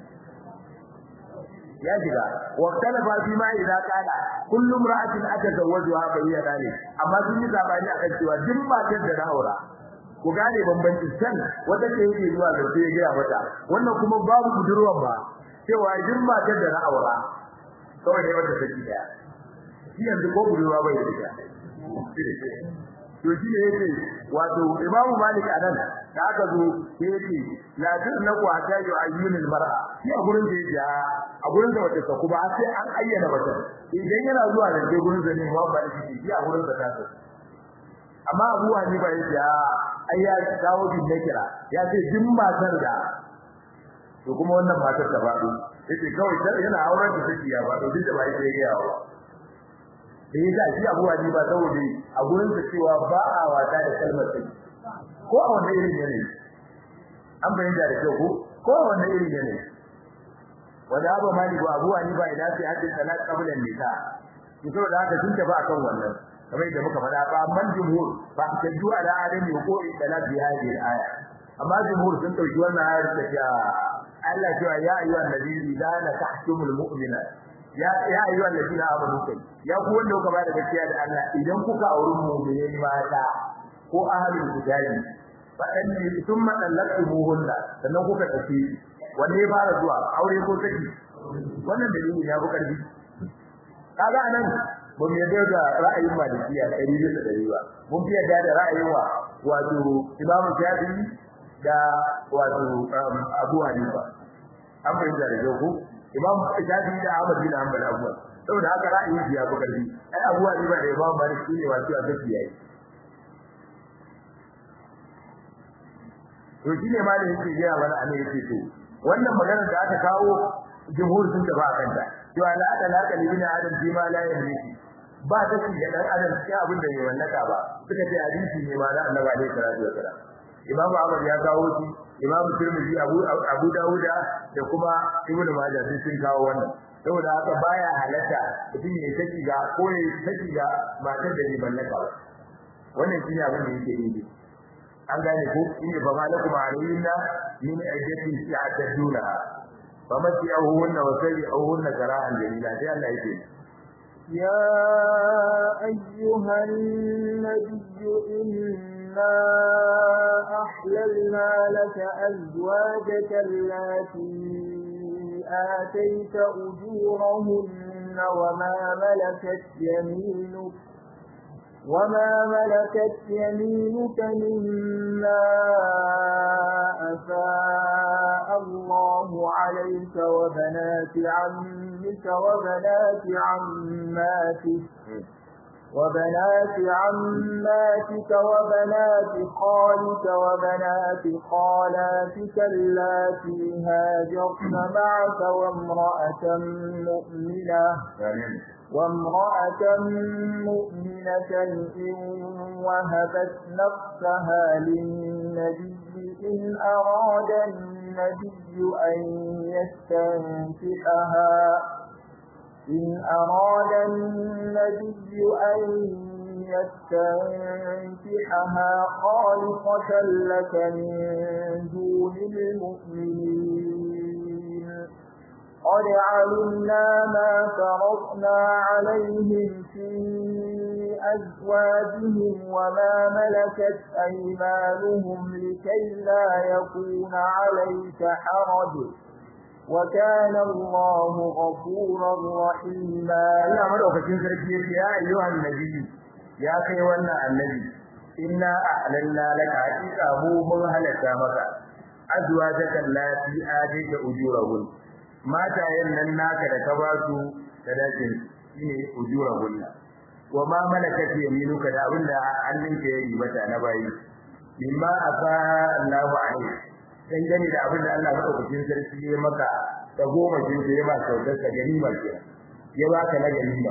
ya shiga wa talafa fi ma idza qala kullu imra'atin atazawwajuha fa hiya dalik amma sun yi zabani akan cewa duk matar da na aura ku gane bambancin san wata ce yake zuwa da sai ya mata wannan kuma babu budurwan ba cewa duk matar da na aura kawai ne wata take daya shi yanzu ko budurwa bai da ita to shi ne yake wato imamu malik anan da aka zo sai yake la tunna ku hatta yu'ayyinul mar'a shi a gurin da yake a gurin da wata ku ba sai an ayyana wata idan yana zuwa da ke gurin da ne ba ba shi shi a gurin da ta so amma Abu Hanifa yake ai ya kawo bin nakira ya ce din matar da to kuma wannan matar ta faɗo yace kawai yana auren da take ya faɗo duk da ba yake yawa da ya ga shi Abu Hanifa saboda a gurin sa cewa ba a wata da kalmar sai ko a wannan irin yanayi an bayyana da kyau ko ko a wannan irin yanayi wanda Abu Malik wa Abu Hanifa idan sai hadin salat qabla nisa to saboda haka sun tafi akan wannan kamar da muka faɗa ba man jumhur ba ta ju ala adami ko salat bi hadhihi al-aya amma jumhur sun dauki wannan ayar ta ce Allah cewa ya ayyuhan nabiyyu idza nakahtumul mu'minat ya ya ayyuhan ladina amanu kai ya ku wanda kuka bada gaskiya da Allah idan kuka auri mu'minin mata ko ahlul kitabi fa an thumma talaqtumuhunna sannan kuka tafi wanne ya fara zuwa aure ko saki wannan dalili ya bu karbi kaga anan ba mu yadda da ra'ayin malikiya ɗari bisa ɗari ba mun fi yadda da ra'ayin wa wato imamu shafi'i da wato abu hanifa an fahimta da kyau ko imam shafi'i da ahmad bin hanbal abuwa saboda haka ra'ayin ya fi karfi ai abu hanifa da imam malik su ne wato a gaskiya yayi to shi ne ma da yake gaya mana anan yake to wannan magana da aka kawo jumhur sun tafi akan ta cewa la ada la kali bin adam fi ma la yamliki ba ta ci da dan adam sai abin da bai wallaka ba suka ce hadisi ne ma na annabi alaihi salatu wasalam imam ahmad ya kawo shi imam tirmidhi abu abu dauda da kuma ibnu majah sun sun kawo wannan saboda haka baya halatta mutum ya saki ga ko ya saki ga matar da bai mallaka ba wannan shine abin da yake yi an gane ko inda fa malakum alayna min ajati ya'taduna fa masi'uhunna wa sayyuhunna karahan jamila sai Allah yake يا أيها النبي إنا أحللنا لك أزواجك التي آتيت أجورهن وما ملكت يمينك وما ملكت يمينك مما أفاء الله عليك وبنات عمك وبنات عماتك وبنات عماتك وبنات خالك وبنات خالاتك اللاتي هاجرن معك وامرأة مؤمنة وامرأة مؤمنة إن وهبت نفسها للنبي إن أراد النبي أن يستنكحها إن أراد النبي أن يستنكحها خالصة لك من دون المؤمنين قد علمنا ما فرضنا عليهم في أزواجهم وما ملكت أيمانهم لكي لا يكون عليك حرج وكان الله غفورا رحيما Allah madaukakin sarki yace ya ayyuhan nabi ya kai wannan annabi inna a'lanna laka haqiqa mu mun halatta maka azwajaka allati atayta ujurahun matayen nan naka da ka ba su sadakin shine ujurahun wa ma malakat yaminuka da abinda hannunka ya ribata na bayi mimma afa Allahu alaihi dangane da abin da Allah madaukakin sarki ya maka da goma shi da ya ba sautar ka ganima ke ya baka na ganima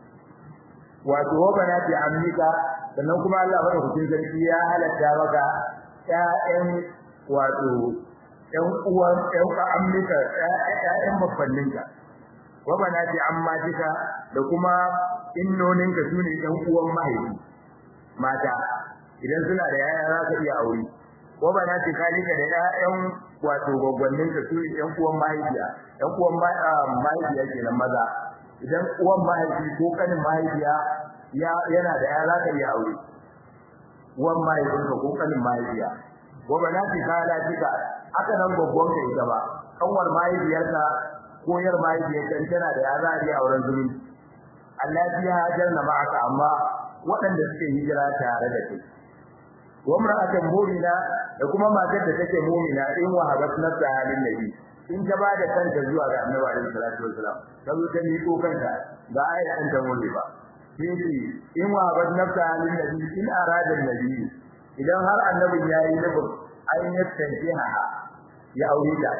wato wa banati amnika sannan kuma Allah madaukakin sarki ya halatta maka ƴaƴan wato ƴan uwan ƴan amnika ƴaƴan babbanninka wa banati ammatika da kuma innoninka sune ƴan uwan mahaifi mata idan suna da yaya za ka iya aure ko ba na ce kalika da ƴaƴan wato gwaggwannin ka su ƴan uwan mahaifiya ƴan uwan mahaifiya kenan maza idan uwan mahaifi ko kanin mahaifiya ya yana da yaya zaka iya aure uwan mahaifin ka ko kanin mahaifiya ko ba na ce kalika haka nan gwaggwan ka ita ba kanwar mahaifiyarka ko yar mahaifiyarka in tana da yaya za a iya auren zumunci Allah ya hajar na ma'aka amma waɗanda suke hijira tare da kai wa mar'atan mu'mina da kuma matar da take mu'mina in wahabat nafsa halin nabi in ta bada kanta zuwa ga annabi alaihi salatu wasalam ta zo ta miko kanta ba ai an ta mole ba sai in wahabat nafsa halin nabi in arada nabi idan har annabin yayi nufin ai ya tantiha ya aure ta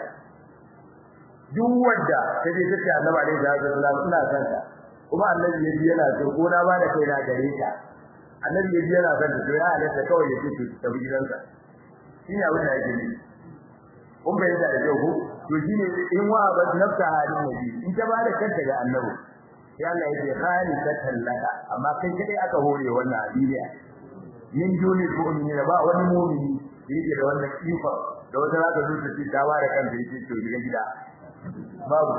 duk wanda ta je ta ce annabi alaihi salatu wasalam ina son ta kuma annabi ya ji yana so ko na ba da kai na gare ta annabi ya ji yana son ta to ya halatta kawai ya ce ta bi gidansa shine abin da yake nufi kun bai da kyau ko to shine in wa ba nafsa halin nabi in ta bada kanta ga annabi sai Allah ya ce khalisatan laka amma kai kadai aka hore wannan abiya min duni mu'mini ba wani mu'mini yake da wannan kifa da wata zaka zo ta ci ta bada kanta yake to gidan gida babu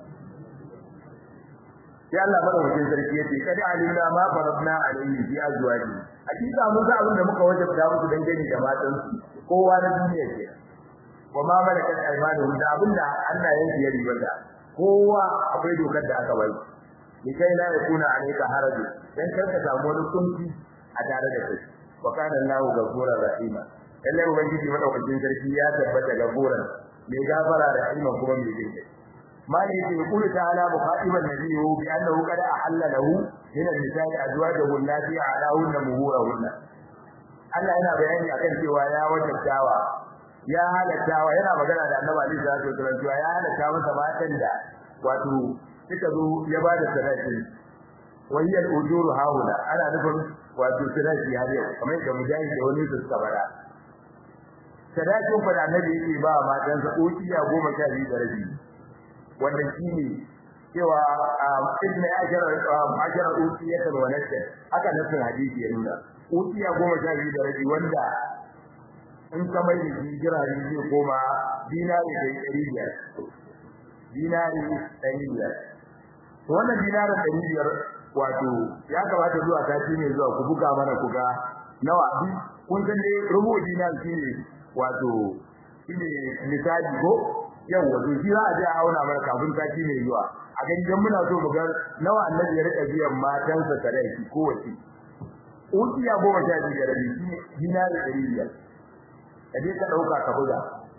sai Allah madaukakin sarki yace kad alimna ma faradna alayhi fi azwaji hakika mun ga abin da muka wajabta musu dangane da matan su kowa na duniya ke wa ma malakat aymanuhum da abinda Allah ya yi ribata kowa akwai dokar da aka bai likai la yakuna alayka haraj dan karka samu wani kunci a tare da kai wa kana Allahu ghafurur rahima lalle ubangiji madaukakin sarki ya tabbata gafuran mai gafara da rahima kuma mai jinkai مالك يقول تعالى مخاطبا نبيه بأنه قد أحل له من النساء أزواجه التي أعلاهن مهورهن Allah yana bayani akan cewa ya wajabtawa ya halattawa yana magana da Annabi Ali sallallahu alaihi wasallam cewa ya halatta masa matan da wato suka zo ya bada sadaki wayya ujuru haula ana nufin wato sadaki har yau kamar da mujahid da wani su suka bara sadakin fa da Annabi yake ba matan sa ukiya 12 da rabi wannan shine cewa ibn ajra ajra utiyat wa nasa haka nasin hadisi ya nuna utiya goma sha biyu da rabi wanda in ka mai da jira ne zai koma dinari da ɗari biyar dinari ɗari biyar to wannan dinarin ɗari biyar wato ya kamata zuwa sati ne zuwa ku buga mana ku ga nawa bi kun san dai rubu dinar shine wato shine misali ko yau wato shi za a je a auna mana kafin sati ne zuwa a ga idan muna so mu ga nawa annabi ya rika biyan matansa sadaki kowace ukiya goma sha biyu da rabi shine dinari ɗari biyar ka je ka ɗauka ka buga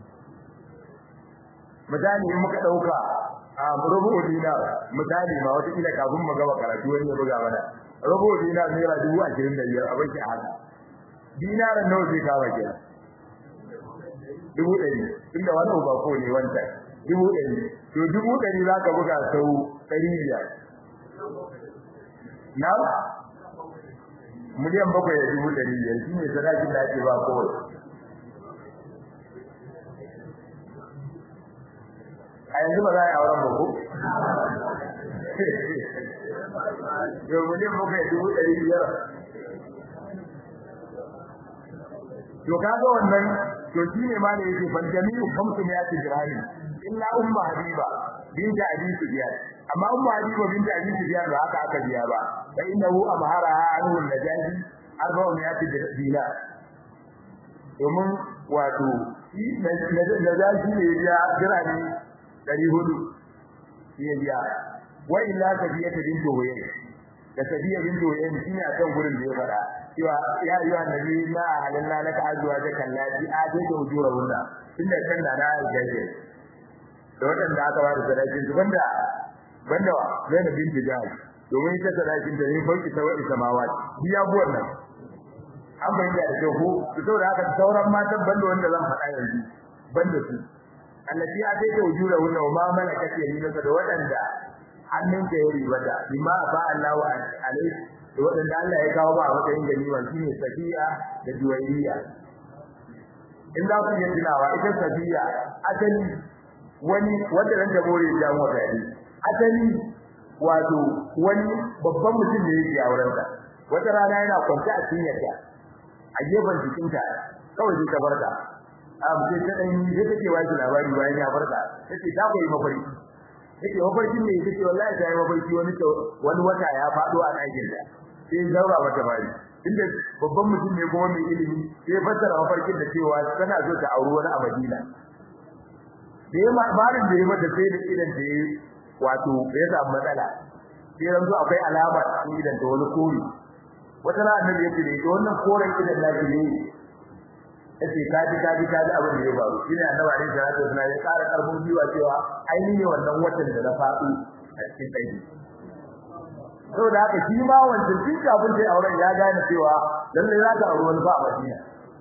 misali in muka ɗauka a rubu dinar misali ma wata kila kafin mu gaba karatu wani ya buga mana rubu dinar naira dubu ashirin da biyar a baki a haka dinarin nawa zai kawo ke dubu ɗari tunda wannan ba ko ne wanda dubu ɗari to dubu ɗari za ka buga sau ɗari biyar na miliyan bakwai da dubu ɗari biyar shi ne sadakin da ake ba kowai a yanzu ba za a yi auren ba ko? Yau miliyan bakwai dubu ɗari biyar. To kaga wannan to shi ne ma da yake fan jami'u kamsu ne ake jirani illa umma habiba binta abi sufyan amma umma habiba binta abi sufyan ba haka aka biya ba fa innahu amharaha anhu najazi arba'u mi'ati dinar domin wato najazi ne ya jirani dari hudu ya biya wa illa sabiyata bintu huyay da sabiya bintu huyay shine a kan gurin da ya fada cewa ya ayyuha annabi la halanna laka azwaja kallati atayta ujurahunna tunda kan da na gaje da wadanda aka ba da sadakin su banda banda Zainab bintu Jahsh domin ita sadakin da ne farki ta wadi samawa biya buwan nan an bayyana da kyau ko saboda haka sauran matan banda wanda zan faɗa yanzu banda su allati atayta ujurahunna wa ma malakat yaminuka da wadanda hannunka ya ribata bima fa Allahu alaihi da wadanda Allah ya kawo ba a matsayin ganima shine safiya da juwayriya in za ku yi tunawa ita safiya asali wani wanda ran da more ya mu gari asali wato wani babban mutum ne yake auren ta wata rana yana kwance a cikin yadda a gefen jikinta kawai sai ta barka a mutum ta dan yi sai take wani labari bayan ya barka take ta koyi mafarki take mafarkin ne take wallahi ta yi mafarki wani wani wata ya fado a ɗakin ta sai zaura mata bari inda babban mutum ne kuma mai ilimi sai fassara mafarkin da cewa tana so ta auri wani a Madina da ya barin da ya mata sai da idan da ya wato ya samu matsala sai yanzu akwai alama cikin idan ta wani kore wata rana annabi ya ce da wannan koren idan naki ne yace kaji kaji kaji abin da ya faru shine annabi alaihi salatu wasallam ya ƙara karfin biwa cewa ainihin wannan watan da na faɗo a cikin dai saboda haka shi ma wancan tun kafin sai auren ya gane cewa lalle za ta auri wani ba a Madina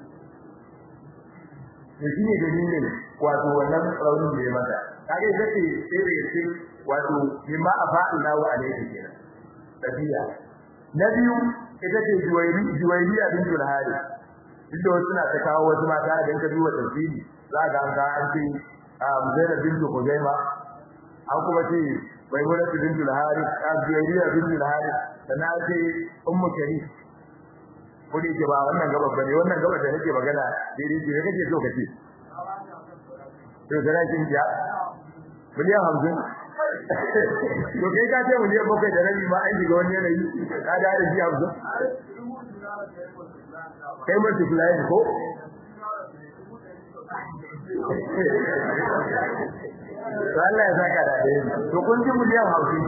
to shine dalilin wato wannan raunin da ya mata kage sai sai da yake wato mimma afa'ina wa alaihi kenan tabiya na biyu ita ce juwairi juwairiya bintul harith inda wasu suna ta kawo wasu mata idan ka duba tafsiri za ka ga an ce Zainab bintu Khuzaima an kuma ce Maimuna bintu Al-Harith an Juwayriya bintu Al-Harith sannan ce Ummu Sharif kudi ke ba wannan gaba bane wannan gaba da nake magana daidai ce kake so kace to da kin ja miliyan 50 to kai ka ce miliyan bakwai da rabi ma an shiga wani yanayi ka da da ji 50 kai mace fulani ko Allah ya saka da dai to kun ji miliyan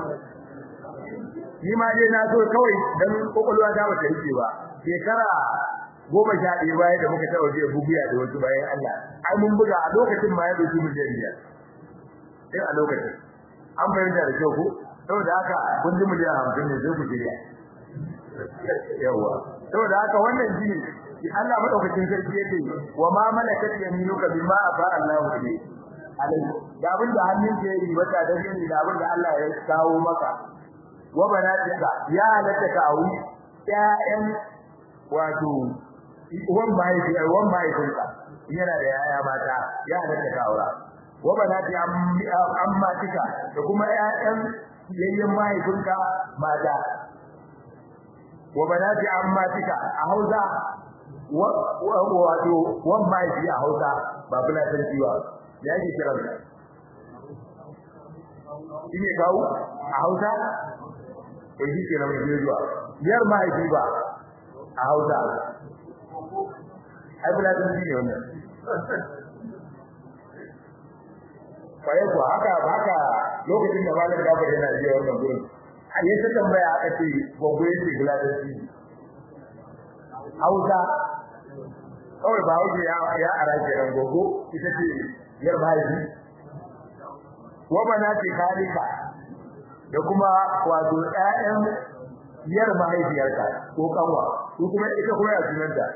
50 ni ma dai na so kawai dan kokolwa ta bata rike ba shekara goma sha ɗaya bayan da muka taɓa biya bugiya da wasu bayan Allah ai mun buga a lokacin ma ya dauki miliyan biyar sai a lokacin an bayyana da kyau ko saboda haka kun ji miliyan 50 ne sai ku shirya yawa saboda haka wannan shine Allah madaukakin sarki yake wa ma malakat yaminuka bima afa Allahu bi alai da abin da hannun ke yi wata da gani da abin da Allah ya kawo maka wa banatika ya halatta ka auri ƴaƴan wato wan bai da wan bai kunka yana da yaya mata ya halatta ka aura wa banati amma tika da kuma ƴaƴan yayyan mahaifinka mata wa banati ammatika a Hausa wato wan mahaifi a Hausa ba bulatanci ba ya ke kiran shi ne kawo a Hausa ko shi ke nan mai zuwa yar mahaifi ba a Hausa ai bulatanci ne wannan kwaye ko haka haka lokacin da malam Jafar yana jiya wannan gurin a yi ta tambaya aka ce gogo yake bulatanci Hausa kawai ba wuce ya ya araje ran gogo ita ce yar mahaifi wa banati khalika da kuma wato ƴaƴan yar mahaifiyarka ko kanwa ko kuma ita kuma ya sunanta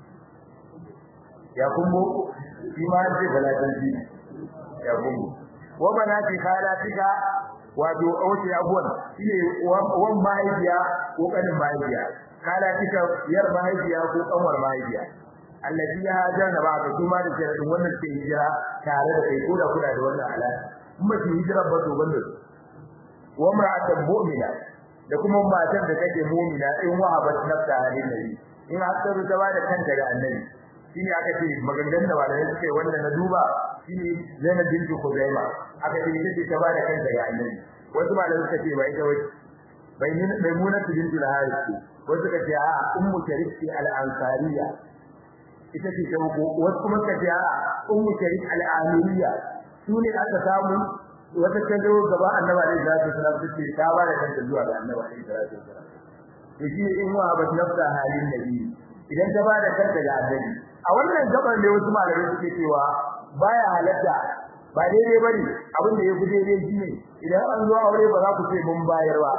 ya kumbo shi ma ce balatanci ya kumbo wa banati khalatika wato auce abuwan shine wan mahaifiya ko kanin mahaifiya khalatika yar mahaifiya ko kanwar mahaifiya allazi ya hajana ba ka kuma da sharadin wannan ke hijira tare da kai ko da kula da wannan alaka kuma ki hijira ba to banda wa mar'atan mu'mina da kuma matan da take mu'mina in wahabat nafsa halin nabi in har ta ta bada kanta ga annabi shine aka ce maganganun da malamai suke wanda na duba shine Zainab bintu Khuzaima aka ce ita ta bada kanta ga annabi wasu malamai suka ce ba ita wai bai maimuna bintu al-Harith wasu suka ce a ummu sharif al-ansariya ita ce ta uku wasu kuma suka ce a ummu sharif al-amiriya su ne aka samu wata ta zo gaba annabi alaihi salatu wasallam take ta ba da kanta zuwa ga annabi alaihi salatu wasallam to shi ne in wa bat nafsa halin nabi idan ta ba da kanta ga annabi a wannan gaban ne wasu malamai suke cewa baya halatta ba daidai bane abin da ya fi daidai shi ne idan an zo aure ba za ku ce mun bayar ba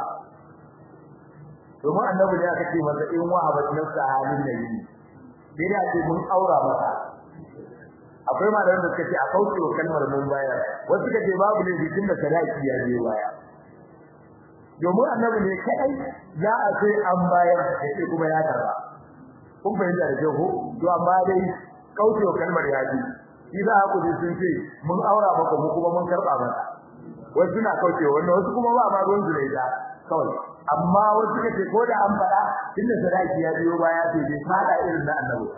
domin annabi ne aka ce masa in wa bat nafsa halin nabi sai da ce mun aura masa akwai malaman da suka ce a kauce wa kalmar mun baya wasu suka ce babu ne bikin da sadaki ya je baya domin annabi ne kai za a ce an bayar sai kuma ya karba kun bayyana da jago to amma dai kauce wa kalmar ya ji shi za ku ji sun ce mun aura maka mu kuma mun karba maka wasu na kauce wannan wasu kuma ba ma ruwan zulai da kawai amma wasu suka ce ko da an fada tunda sadaki ya biyo baya sai dai fada irin na annabi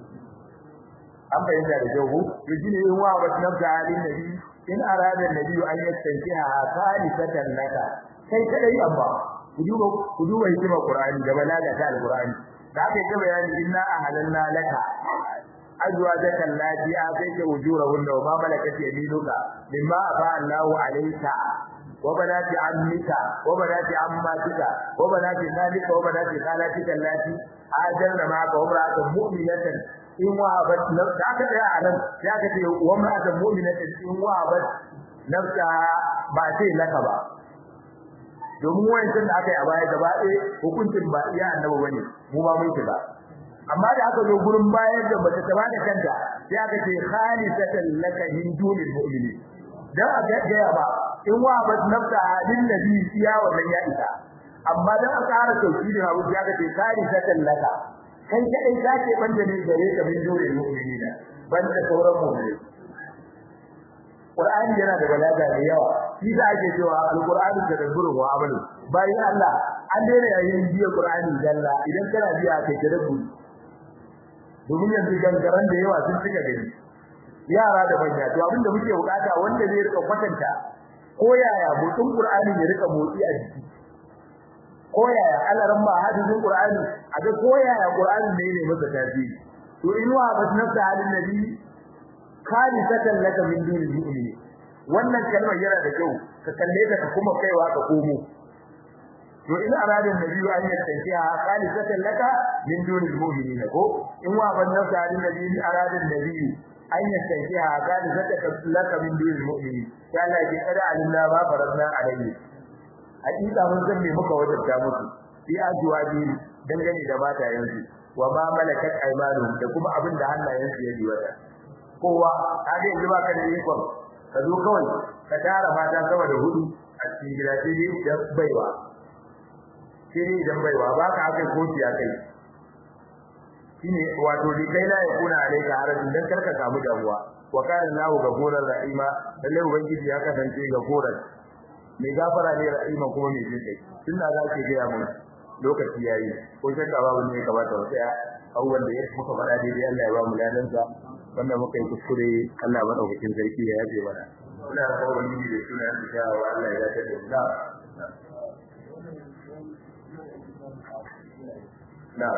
an bayyana da jahu to shine yin wa wa nafsa halin nabi in arada nabi an yastankiha salisatan laka kai kadai amma ku duba ku duba hikima qur'ani da balaga ta alqur'ani da aka yi bayani inna ahalanna laka azwajaka allati atayta ujurahunna wa ma malakat yaminuka mimma afa Allahu alayka wa banati ammika wa banati ammatika wa banati nalika wa banati khalatika allati ajarna ma'aka wa imra'atan mu'minatan in wahabat nafsa aka tsaya a nan ya ka ce wa imra'atan mu'minatan in wahabat nafsa ba sai laka ba domin wayancin da aka yi a baya gaba ɗaya hukuncin ba iya annabi bane mu ba mun ba amma da aka zo gurin bayar da bata ta bada kanta sai aka ce khalisatan laka min dunil mu'minin dan a ga ba in wahabat nafsa lin nabi iya wannan ya isa amma dan aka ƙara sauki da hawo ya ka ce khalisatan laka kai kadai zake banda ne gare ka min dole mu'minina banda sauran mu'mini Qur'ani yana da balaga da yawa shi da ake cewa al-Qur'ani da dabburu wa amalu bayan Allah an daina yayin biya Qur'ani dalla idan kana biya kai da dabburu domin yanzu gangaran da yawa sun cika gari yara da manya to abinda muke bukata wanda zai rika kwatanta ko yaya motsin Qur'ani ya rika motsi a jiki ko yaya alaran ba hadisin Qur'ani a ga ko yaya Qur'ani ne ne masa tasiri to in wa bas nafsa halin nabi khalisatan laka min dunil mu'minin wannan kalmar yana da kyau ka kalle ta kuma kaiwa ka komo to in aradin nabi an yi tafiya khalisatan laka min dunil mu'minin ko in wa bas nafsa halin nabi aradin nabi an yi tafiya khalisatan laka min dunil mu'minin ya Allah ki kada alimna ba faradna alayhi hakika mun san me muka wajabta musu fi ajwabi dangane da mata yanzu wa ma malakat aymanuhum da kuma abin da hannayensu ya wata. kowa kaga yanzu baka da ikon ka zo kawai ka tara mata sama da hudu a cikin gida sai dai idan baiwa sai dai idan baiwa baka akai koci akai shine wato li kai la yakuna alayka harajin dan karka samu damuwa wa kana lahu gafurar rahima lalle ubangiji ya kasance gafurar mai gafara ne rahima kuma mai jin kai tunda za ki ga mu lokaci yayi ko shakka babu ne kamata mu tsaya abubuwan da ya muka faɗa daidai Allah ya ba mu ladan sa wanda muka yi kuskure Allah madaukakin sarki ya yaje mana ina da kawai ni da suna da shawa Allah ya yaje da mu na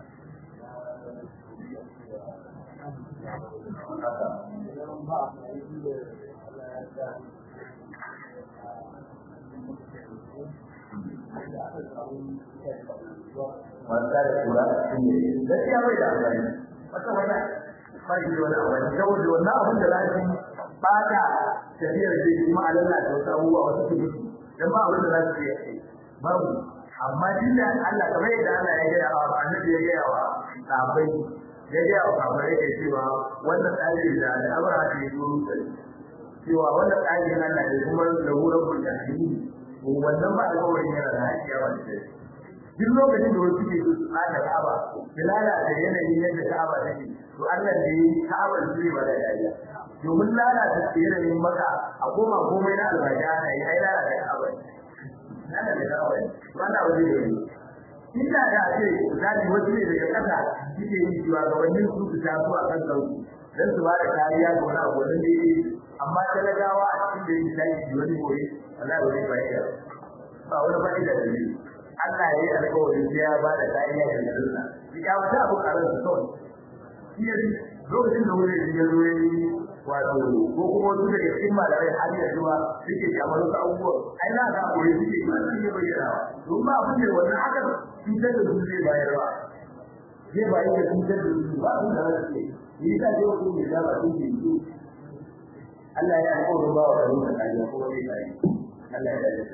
wanda da kula shi gaskiya bai da amfani wata wannan bai da wani amfani saboda wannan abin da zai bata tafiyar da kuma alalla da wasu abubuwa wasu su mutu dan ba abin da za su yi babu amma dinda Allah kamar yadda Allah ya gaya wa annabi ya gaya wa sahabbai ya gaya wa sahabbai yake cewa wannan tsari da al'amura ta yi duru cewa wannan tsari na Allah ne kuma da wurin mutane wannan ba alƙawarin yana da haƙiya ba da duk lokacin da wasu ke su tsada Ka'aba da lalata yanayin yadda Ka'aba take to Allah ne yi Ka'aba su ne ba da dariya domin lalata yanayin maka a koma komai na albaja na yi ai lalata Ka'aba lalata Ka'aba wannan wani ne inda da ce zali wasu ne daga ƙasa suke yi cewa gabanin su su taso a kan sauki dan su ba da kariya ga wani abu wanda ne amma talagawa a cikin da yake tashi wani gobe wallahi wani fa'ida ba wani fa'ida da ne Allah ya yi alƙawari sai ya ba da kariya ga sunna ya wata abu karin su kawai shi lokacin da wani ya zo ya yi wato ko kuma wasu daga cikin malamai har ya zuwa suke kamar wasu abubuwa ai na ga koyi suke ba su ne bayyana don ba abin da wannan haka cutar da su zai bayarwa zai bayar da cutar da su ba su da rasu yi ta ce ku ne da ba su ke yi Allah ya alƙawarin ba wa kanu da kariya kuma zai kare Allah ya dace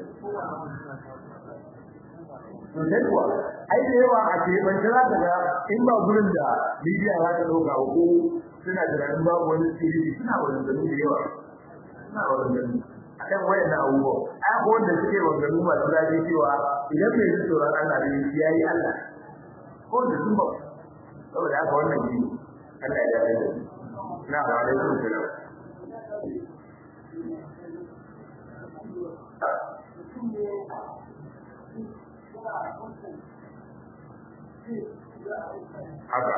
to sai kuwa ai da yawa a ce ban jira daga in ba gurin da media za ta dauka ko suna tunanin babu wani sirri suna wannan da yawa suna wannan a kan wayan abubuwa ai ko wanda suke wannan masu zafi cewa idan mai tsoron Allah ne yayi Allah ko da sun ba saboda haka wannan shi Allah ya dace na ba alaikum salam haka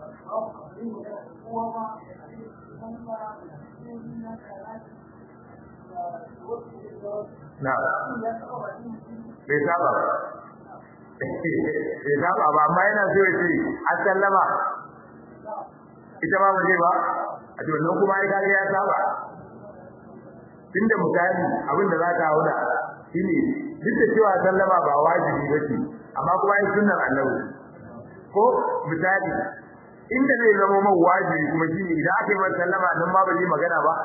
na bai saba ba bai saba ba amma yana so ya ce assallama ita ma ba ba a to nan kuma ai kage ya saba tunda misali abin da zaka hauna shine duk da cewa sallama ba wajibi bace amma kuma ai sunnar annabi ko misali inda zai zama man wajibi kuma shine idan aka yi masa sallama nan ma ba zai magana ba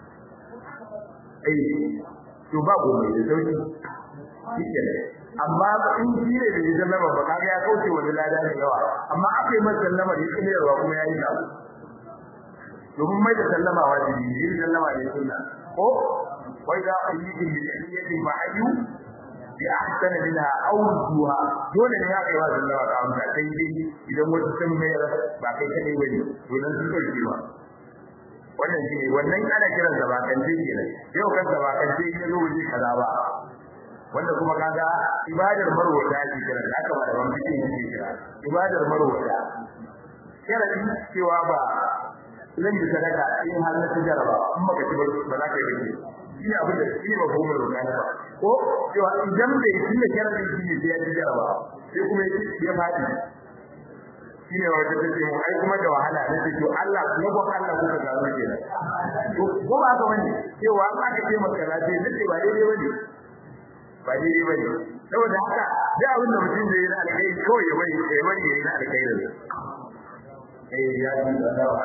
eh to ba komai da sauki shikenan amma in shi ne da sallama ba kaga ya kauce wani lada da yawa amma aka yi masa sallama da yake yarwa kuma yayi da domin mai da sallama wajibi ne yin sallama ne sunna ko wai da ayyukin bi tahiyyatin ba ayyu bi ahsana minha aw duha dole ne ya kai wa sallama ka amsa sai dai idan wata sun mai ba kai kadai bane to nan sun dauke ba wannan shi wannan ana kiran sa bakance kenan yau kan sa bakance ne zo wuce kaza ba wanda kuma kaga ibadar marwata ake kiran haka ba da ban fitin yake kira ibadar marwata sharadi cewa ba zan yi sadaka in har na tijaraba in baka ci ba za ka yi ba shi ne abin da shi ba goma roƙa ba ko cewa idan bai shi ne sharadin shi ne sai ya tijaraba sai kuma ya faɗi shi ne wata ta ce mu ai kuma da wahala na ce to Allah kuma ba Allah kuka gano kenan to ko ba ka bane cewa an aka ce maka na ce nace ba daidai bane ba daidai bane saboda haka da abin da mutum zai yi na alkai kawai ya bari ya bari ya yi na alkai da eh ya ji da dawa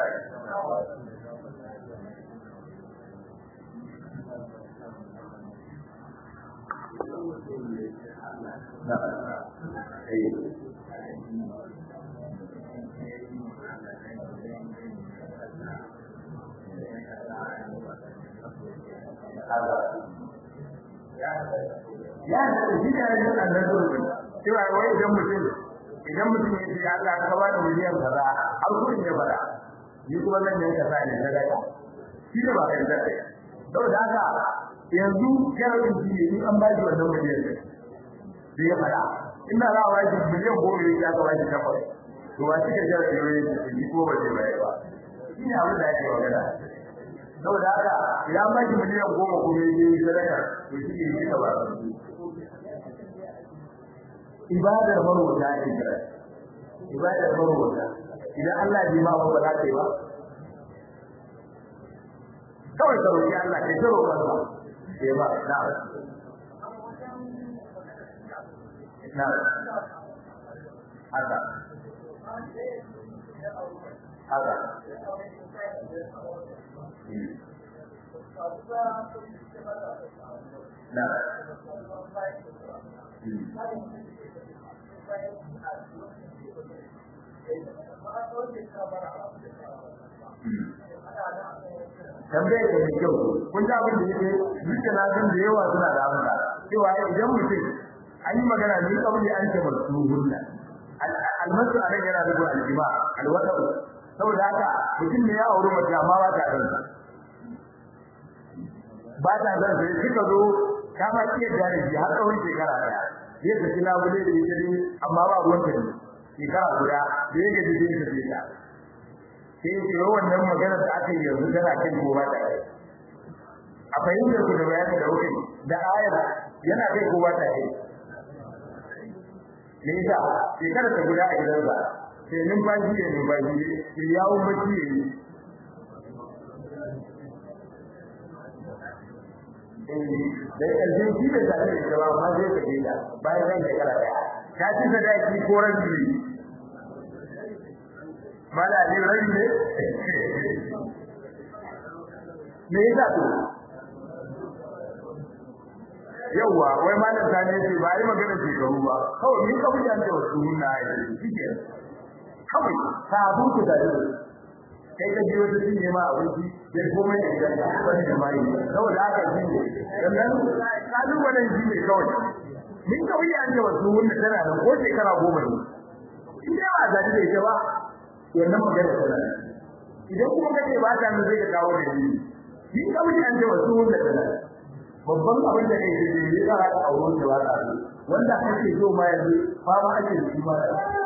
ya da shi ne yin annabi cewa wai idan mutum idan mutum ya ce Allah ka ba da miliyan kaza har kudin ya fara ni kuma zan yanka sa ne sadaka shi ne ba kai da kai saboda haka yanzu sharadin shi ne in an ba shi wannan miliyan da ya fada ina za a ba shi miliyan goma ya ka ba shi takwas to ba shi ka sharadin ne shi ko ba zai bayar ba shi ne abin da ake magana saboda haka idan ba shi miliyan goma kuma ya yi sadaka to shi ne shi ka ba ibadar marwata ake kira ibadar marwata idan Allah bai ma ba za ka yi ba kawai ka roƙi Allah kai ta roƙon sa sai ba na na haka haka na tambayar da mai kyau kun ji abin da yake duka na san da yawa suna da amsa cewa idan mutum an yi magana ne kawai an ce masu hunna almasu a nan yana da aljima alwata saboda haka mutum ne ya auri mace amma ba ta san sa ba ta san sa suka zo ta ma iya jari ji har tsawon shekara daya zai tafi labule da ita ne amma ba ruwan ta ne shekara guda da ya gaji zai tafi ta sai ce wannan maganar da aka yi yanzu tana kan ko ba ta kai a fahimtar ku da bayanin da kuke da ayar yana kai ko ba ta kai me yasa shekara ta guda a gidansa sai numfashi ya numfashi ya yawon bacci ya yi da ƙarshen shi da tare da ita ba ma zai tafi ta bayan ran shekara ɗaya ta ci sadaki ko rabi mala ne rai ne me yasa to yawa wai malam sani ce ba yi magana shekaru ba kawai ni ka wuce da wasu hunna ya yi shike kawai ka abu ku da kai ka ji wata cinye ma abinci sai komai da gidan ka wani da mai saboda haka shi ne sannan kalubalen shi ne kawai min ka wuce da wasu hunna tana da ko shekara goma ne in dai ba zaɗi da ita ba wannan magana tana idan kuma kace ba ta nan zai ka kawo da ni ni kawai an ce wasu wanda tana babban abin da kai da ne za ka auro da ba ta wanda kake so ma yanzu fa ma ake shi ma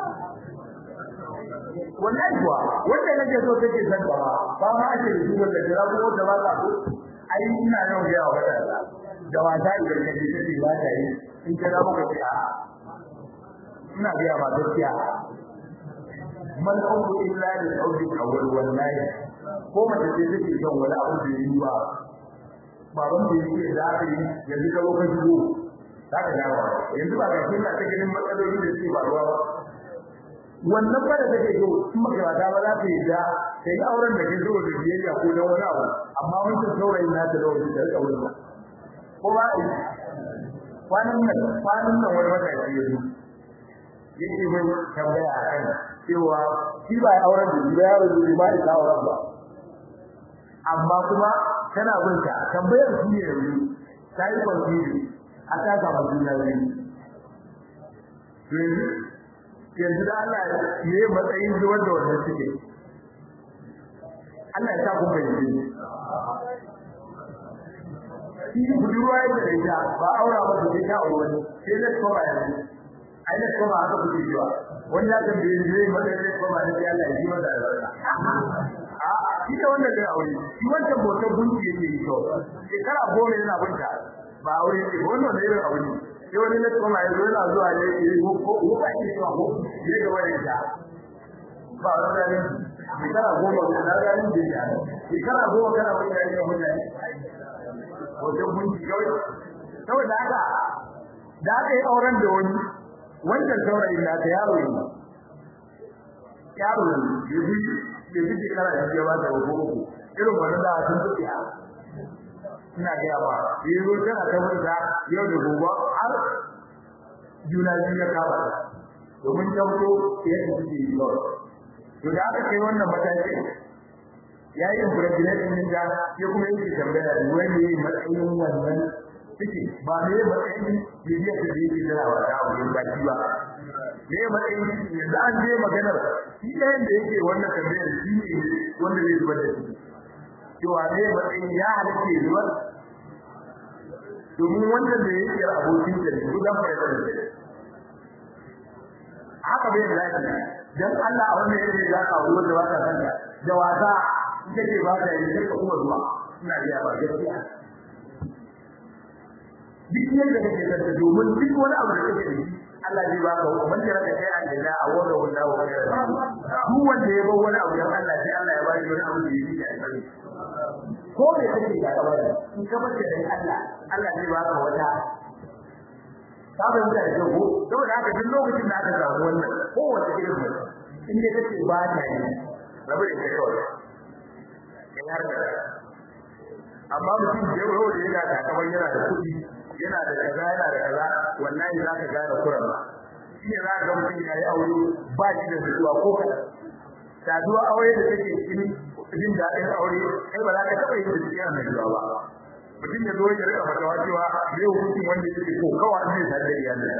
wannan kuwa wanda nake so take san ba ba ma ake shi wanda da ko da ba ta ai ina yau ga yawa da da wata idan kaje take ba ta yi in ka ga muka ce a ina ga ma gaskiya man auru illa lil audi awwal wallahi ko mace ce take son wani abu da yi ba baban da yake da aka yi yanzu ka zo ka shigo zaka ga ba yanzu ba ga kin ta ganin matsaloli da suke faruwa ba wannan ba da take so in makarata ba za ta yi da sai auren da ke zo da biyayya ko da wani abu amma wancan saurayin na ta da wani da rika wurin ko ba kwanan nan kwanan nan wani matashi ya zo yake mai tambaya a kan cewa shi ba ya auren da ba yaro da ba ya auren ba amma kuma tana bin ka tambayar shi ne yanzu ta yi kwanfiri a ta samu juna biyu yanzu da Allah ya yi matsayin zuwar da wannan suke Allah ya sa kun fahimci shi budurwa yake da ita ba aura ba da ta aure wani sai da kuma yanzu ai da kuma aka kuke jiwa wanda ya tambaye ni zai mata da kuma da Allah ya yi mata albarka a shi da wanda zai aure shi wanda botan gunki yake yi to shekara goma yana bunta ba aure ce wannan da irin aure sai wani na kuma ya zo yana zuwa ne yi ko ko ba shi zuwa ko ne ga wani da ba wani da ne shekara goma da na ga ni da ya shekara goma kana wani da ya mutane botan gunki kawai saboda haka da aka yi auren da wani wannan saurayin da ta yaro ne yaro ne ya bi ya bi shekara da ya ba da uku uku irin wannan da sun tuki a ina ga ba yi zo tana ta wanda yau da gobe har juna biyu ya kama domin tabbato yadda suke yi kawai to da aka kai wannan matakin ya yi impregnation din da ya kuma yi tambaya da wani matsayin wannan ciki ba ne matsayin bibiyar da yake jira wa da abu ba shi ba ne matsayin yanzu an je maganar shi ɗayan da yake wannan tambayar shi ne wanda zai zubar da shi cewa ne matsayin ya halatta zubar domin wannan da yake abokin da ne gudan fara da haka bai da lafiya dan Allah a wannan yake za ka ruwa da wata kanta da wasa ita ce ba ta yi sai ka kuma zuwa ina ga ba gaskiya duk yadda kake da domin duk wani abu da kake da shi Allah zai baka man da raka kai aljanna a wannan wanda wa kai duk wanda ya bar wani abu dan Allah sai Allah ya bari wani abu da yake da aljanna ko me kake da ka bari in ka bar dan Allah Allah zai baka wata ka bai mutane da ko saboda haka duk lokacin da aka samu wannan ko wanda irin mutum in dai kace ba ta yi rabu da kai kawai in har da amma mutum da yau da yana da kamar yana da kuɗi yana da kaza yana da kaza wallahi za ka gane kuran ba shi ne za ka ga mutum ya yi aure ba shi da zuwa ko kaɗan saduwa aure da take cikin jin daɗin aure kai ba za ka taɓa yin da cikin annabiwa ba mutum ya zo ya rika fatawa cewa zai hukuncin wanda yake ko kawai zai sadar da iyalin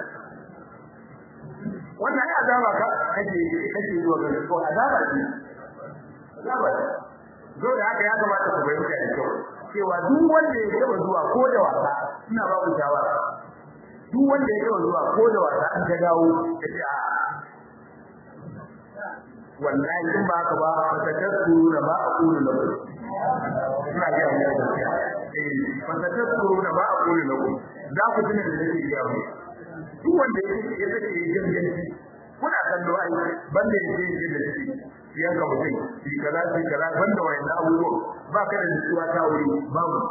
wannan ai azaba ka kake kake zuwa ga ko azaba ce azaba ce zo da haka ya kamata ku bayyana da kyau cewa duk wanda ya taba zuwa ko da wasa ina ba ku shawara duk wanda ya taba zuwa ko da wasa an ga dawo kace a wallahi in ba ka ba ka tadkuru da ba aqulu lakum ina ga mu gaskiya eh fa tadkuru da ba aqulu lakum za ku tuna da nake ga mu duk wanda ya ya take yin ganganci kuna kallo ai banda yake yin da shi yan ga mutum shi kaza shi kaza banda wayannan abubuwa ba ka da nutsuwa ta wuri babu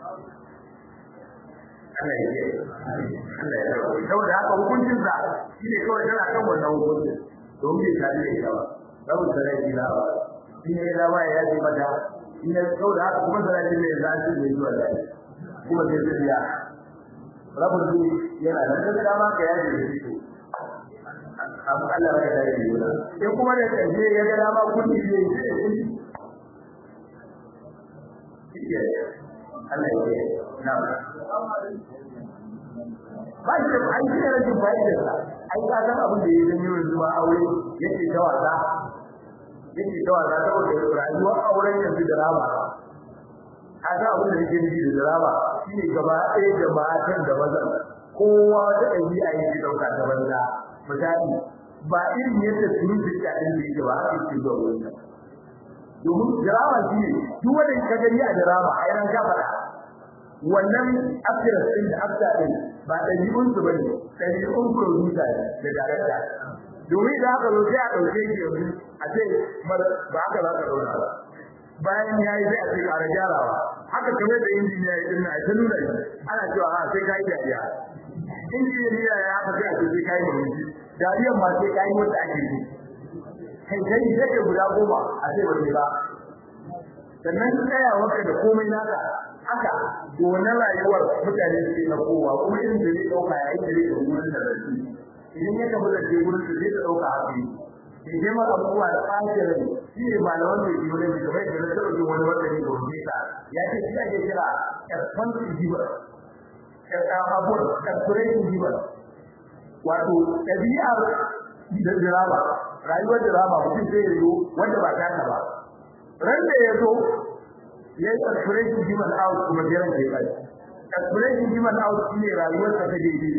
Allah ya yi Allah ya yi saboda haka hukuncin sa shi ne kawai tana kan wannan hukuncin don bai tare da ita ba babu sarai ila ba shi ne da ba ya yi mata in ya saboda haka kuma sarai ne za su yi zuwa da kuma sai su biya rabu yana da dama ka yaji da shi abu Allah ya da yi yana sai kuma da kaje ya ga dama kudi ne shi Allah ya yi na ba shi da ai shi da rashin fa'idar sa ai ka san abin da ya zanyo yanzu ba aure yake ta wasa yake ta wasa saboda rayuwar auren yanzu da rama ka san abin da yake nufi da drama shine gaba ɗaya da matan da mazan kowa da ɗabi'a yake ɗauka ta banza misali ba irin yadda sun fi ɗin da yake ba haka yake zuwa wurin domin drama shi ne duk wanda ka gani a drama a yaran ka faɗa wannan actress ɗin da actor ɗin ba ɗabi'un su bane ɗabi'un producer da director domin da haka zo sai a ɗauke shi yanzu a ce ba haka za ka ɗaura ba bayan ya yi sai a ce ƙara gyarawa haka kamar da injiniya ya dinna ta nuna shi ana cewa ha sai ka yi dariya injiniya ya haka sai a ce sai ka yi murmushi dariyan ma sai ka yi wanda ake yi kai kai sai ka guda goma a ce ba sai ba sannan tsayawarka da komai naka haka na rayuwar mutane suke na kowa kuma irin da zai ɗauka yayin da zai ɗauki wurin da zai idan ya tafi da ke wurin da zai ɗauka haka in dai maka abubuwa da ɓacin rai shi ne malaman da ke wurin da kamar da na taɓa jin wani wanda ne da wani ta ya ce shi ake kira expansive giver abubuwan expiration giver wato ɗabi'ar da dirama rayuwar dirama mutum zai yi wanda ba ta ba ran da ya zo ya yi expiration giver out kuma jiran da ya bai expiration giver out shi ne rayuwar ta ta daidai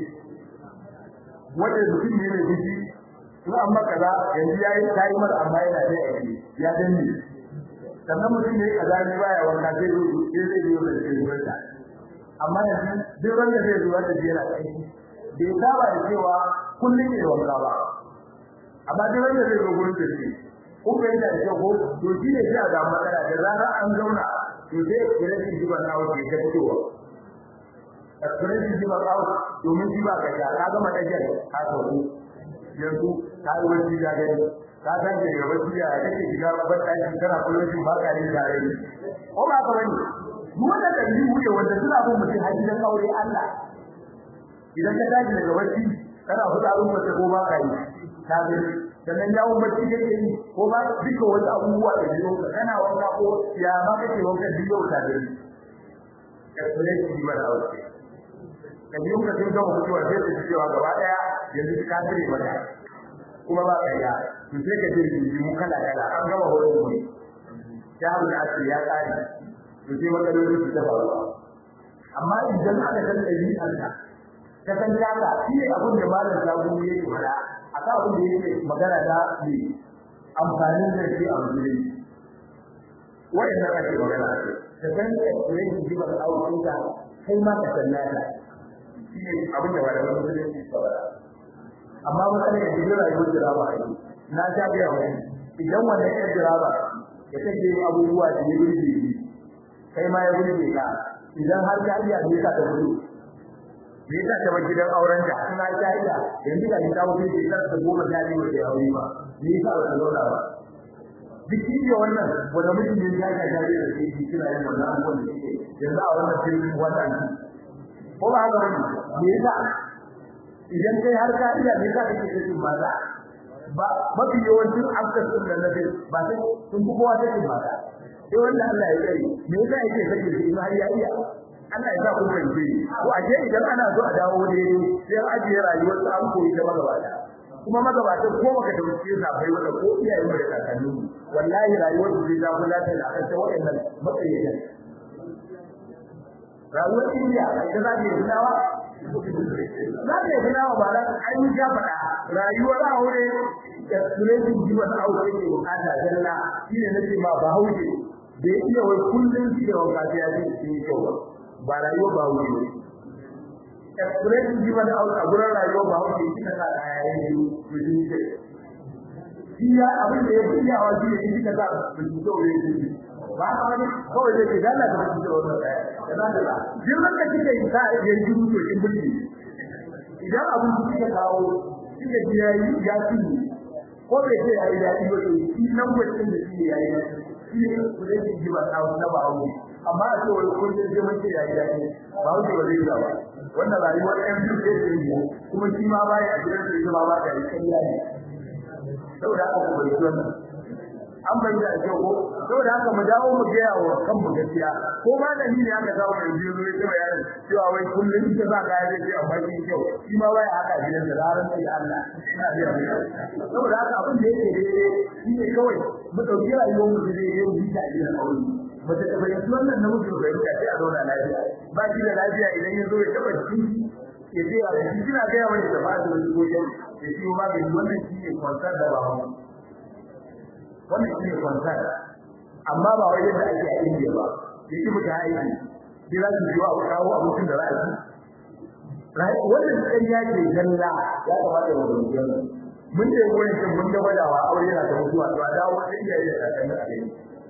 wanda mutum ne mai biki in an maka za yanzu ya yi tayi mara amma yana da yake ya danne sannan mutum ne kaza ne baya wanka sai zo sai zai yi da ke gurin ta amma yanzu duk wanda zai zo wanda yana kai bai saba da cewa kullum ne wanka ba amma duk wanda zai zo gurin ta ce kun bai da shi ko to shi ne sai a ga matsala da zarar an zauna to sai kira shi jiban nawo ke ta fitowa Aspiration jiban nawo domin jiba ka sha ka gama dajar ka sauko yanzu ta yi wani da gani ta san ke gaba shi ya kake shiga babban ɗaki kana kullum ba ka yin tare ko ba ka bane duk wanda da yi wuce wanda suna bin mutum har gidan aure Allah idan ka tashi daga bacci kana fitsarin mace ko ba ka yi ta gani sannan yawon bacci kake yi ko ba duka wasu abubuwa da biyo ka kana wanka ko ya ma kake wanka duk yau ta gani explanation ji mana aure ka biyo ka sun gama mutuwa sai su cewa gaba daya yanzu ka tare mata kuma ba ka ya to sai ka je mu kala kala an gama horon mu ya mu da asiri ya kare to sai matsaloli su ta faru amma idan aka san ɗabi'arka ka san taka shi ne abin da malam sabu yake faɗa akan abin da yake magana da ne amfanin da shi a musulunci wa'annan ake magana a kai ka san experience jibar aukinka kai ma ka san nata shi ne abin da malaman musulunci suka faɗa amma mutane da jirgin rayuwar jiraba a yi na sha gaya wani idan wannan yan jiraba ya take abubuwa da ya burge shi kai ma ya burge ka idan har ka iya ne ka ta gudu me yasa ta bar gidan auren da ina ta iya yanzu ga ta wuce ke kar ta goma ta ne wace aure ba me yasa ba ta zauna ba duk shi wannan wanda mutum ne ya ga jari da shi kina yin wannan abubuwan da suke yanzu a wannan filin wannan ko ba haka bane me yasa idan kai har ka iya me yasa kake cikin maza ba mafi yawancin afkar sun da nabi ba sai sun fi kowa take mata sai wanda Allah ya tsare me yasa yake sake shi har ya iya Allah ya sa ku fahimce ko a je idan ana so a dawo daidai sai an ajiye rayuwar su an koyi da magabata kuma magabatan ko baka dauke sa bai wanda ko iyayen mu da kakanni wallahi rayuwar su zai zafi lafiya da akan waɗannan matsayin rayuwar Indiya ita za ta yi filawa za ta yi filawa ba za ta an yi faɗa rayuwar aure da suletin jiwon aure ke bukata zalla shi ne nake ma ba hauke da ya iya wai kullum shi da wanka sai ya ce shi ne kyau ba rayuwar ba hauke ne expression jiwon aure a gurin rayuwar ba hauke shi na sa kaya ya yi to shi ne shi ya abin da ya fi iyawa shi ne shi ka sa mutum kyau ya yi ba ka wani kawai zai ce dalla da mutum kyau wannan kaya da za ta la jirgin da kike yi sa ya yi jiru to kin bulli idan abin da kike kawo kike ji ya yi ya ci ko bai ce yayi dadi ba to shi nan mutum da shi yayi shi ne kudin da ji ba ta na ba hawo amma a ce wai kun je mun ce yayi dadi ba hawo ba zai ba wannan rayuwar ɗan biyu ce ce ne kuma shi ma ba ya gidan da ba ba da kai yayi saboda haka ku bai wannan an bai da ake ko saboda haka mu dawo mu ga yawo kan mu gaskiya ko ma da ni ne aka samu mai biyo ne ce bayanin cewa wai kullun ita za ka yi da amma kin kyau shi ma wai haka gidan da ranar sai Allah ina biya mu saboda haka abin da yake daidai shi ne kawai mu dauki rayuwar mu da yau bi ta gidan aure ba ta taba yin wannan na mutu ga yadda sai a zauna lafiya ba shi da lafiya idan ya zo ya taba shi ya ce a shi kina ga yawan da ba da wani gobe ya ce ma ga wannan shi ne kwansar da ba mu wannan shi ne kwansar amma ba wai yadda ake a indiya ba ya ci mutu aiki sai za su biyo a kawo abincin da za a ci wannan ƙarya ce zalla ya kamata mu rubuta mun da wurin shin mun da wadawa aure yana da mutuwa to a dawo da iyaye da kakanni a gani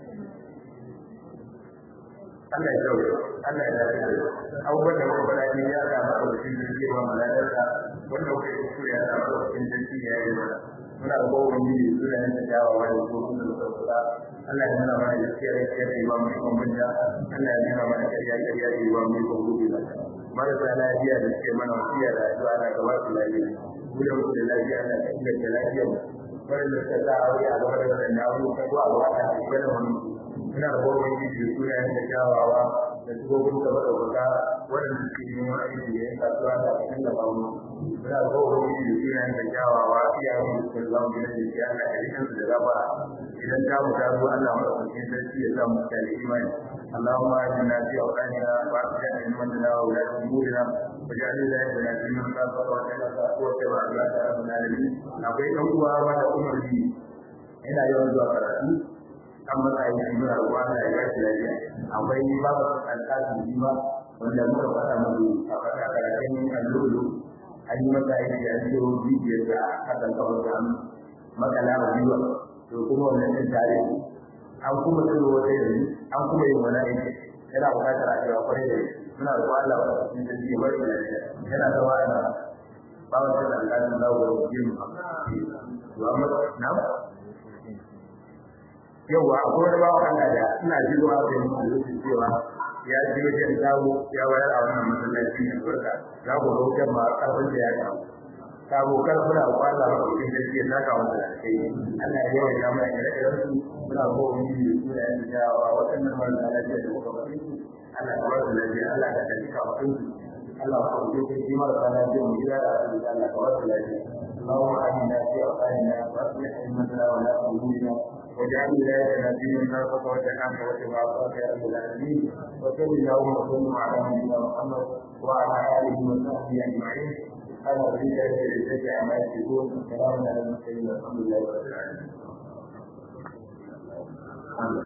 Allah ya jawo Allah ya dace abubuwan da muka faɗa ne ya ga maka mutum da ke ba malalarsa wanda kuka yi kuskure ya ga maka mutum da ke ya yi mana muna da kowa wani ne suna yin tajawa da ko sun da suka kula Allah ya nuna mana gaskiya da gaskiya da ba mu ikon manja Allah ya nuna mana ƙarya ƙarya da ba mu ikon gobe da marasa lafiya da suke mana wasiya da addu'a na gaba su lafiya mu da mu da lafiya Allah ka inganta lafiyar mu wanda suka sa aure a gaba da wannan abubuwa ko a gaba da ibada mu ina da kowa wani da suna yin tajawawa da shugaban da madaukaka waɗanda suke yi wani aiki da ya kasuwa da cikin da bamu muna da kowa wani da suna yin tajawawa iyayen da suka zama gidan da ke Allah ka rikin su da gaba idan ta mu ta zo Allah madaukakin sarki ya sa mu ta da imani اللهم اجعلنا في اوطاننا واصلح ائمتنا وولاة امورنا واجعل ولايتنا في من خافك واتقاك واتبع عبادك رب العالمين akwai ɗan uwa wanda umar bi ina yawan zuwa karatu an masa yi shi muna ruwa na ya gashi lafiya akwai babu alƙasin jima wanda muka faɗa musu a faɗa karatun allolo an yi masa aiki da yanzu bibiyar da hakan kawai da makala a biyuwa to kuma wannan ɗin tare an kuma tsiro wata yanzu an kuma yin wani aiki yana buƙatar a cewa kwarai da muna da Allah wa cikin sarki ya bari lafiya yana da wani bawan da alƙalin zawo da wajen Muhammad na yawa akwai wani bawan Allah da ina ji zuwa ga mutum cewa ya ji wajen dawo ya wayar a wannan masallaci ne barka za ku ga wajen ma karfin da ya kawo sabo karfin da kwalla ba cikin gaskiya ta kawo da kai Allah ya yawa ya mai da irin su muna ko mun yi su da yan dawa waɗannan marasa lafiya da kuka bari Allah ya ba su lafiya Allah ya kaji ka mutum Allah ya kawo kai shi marasa lafiya mu gida da Allah ya kawo lafiya اللهم آمنا في أوطاننا وأصلح أئمتنا ولا أمورنا واجعل ولايتنا في من خافك وتحامك وتبعك يا رب العالمين وصل اللهم وسلم على نبينا محمد وعلى آله وصحبه أجمعين سبحان ربك رب العزة عما يصفون وسلام على المرسلين والحمد لله رب العالمين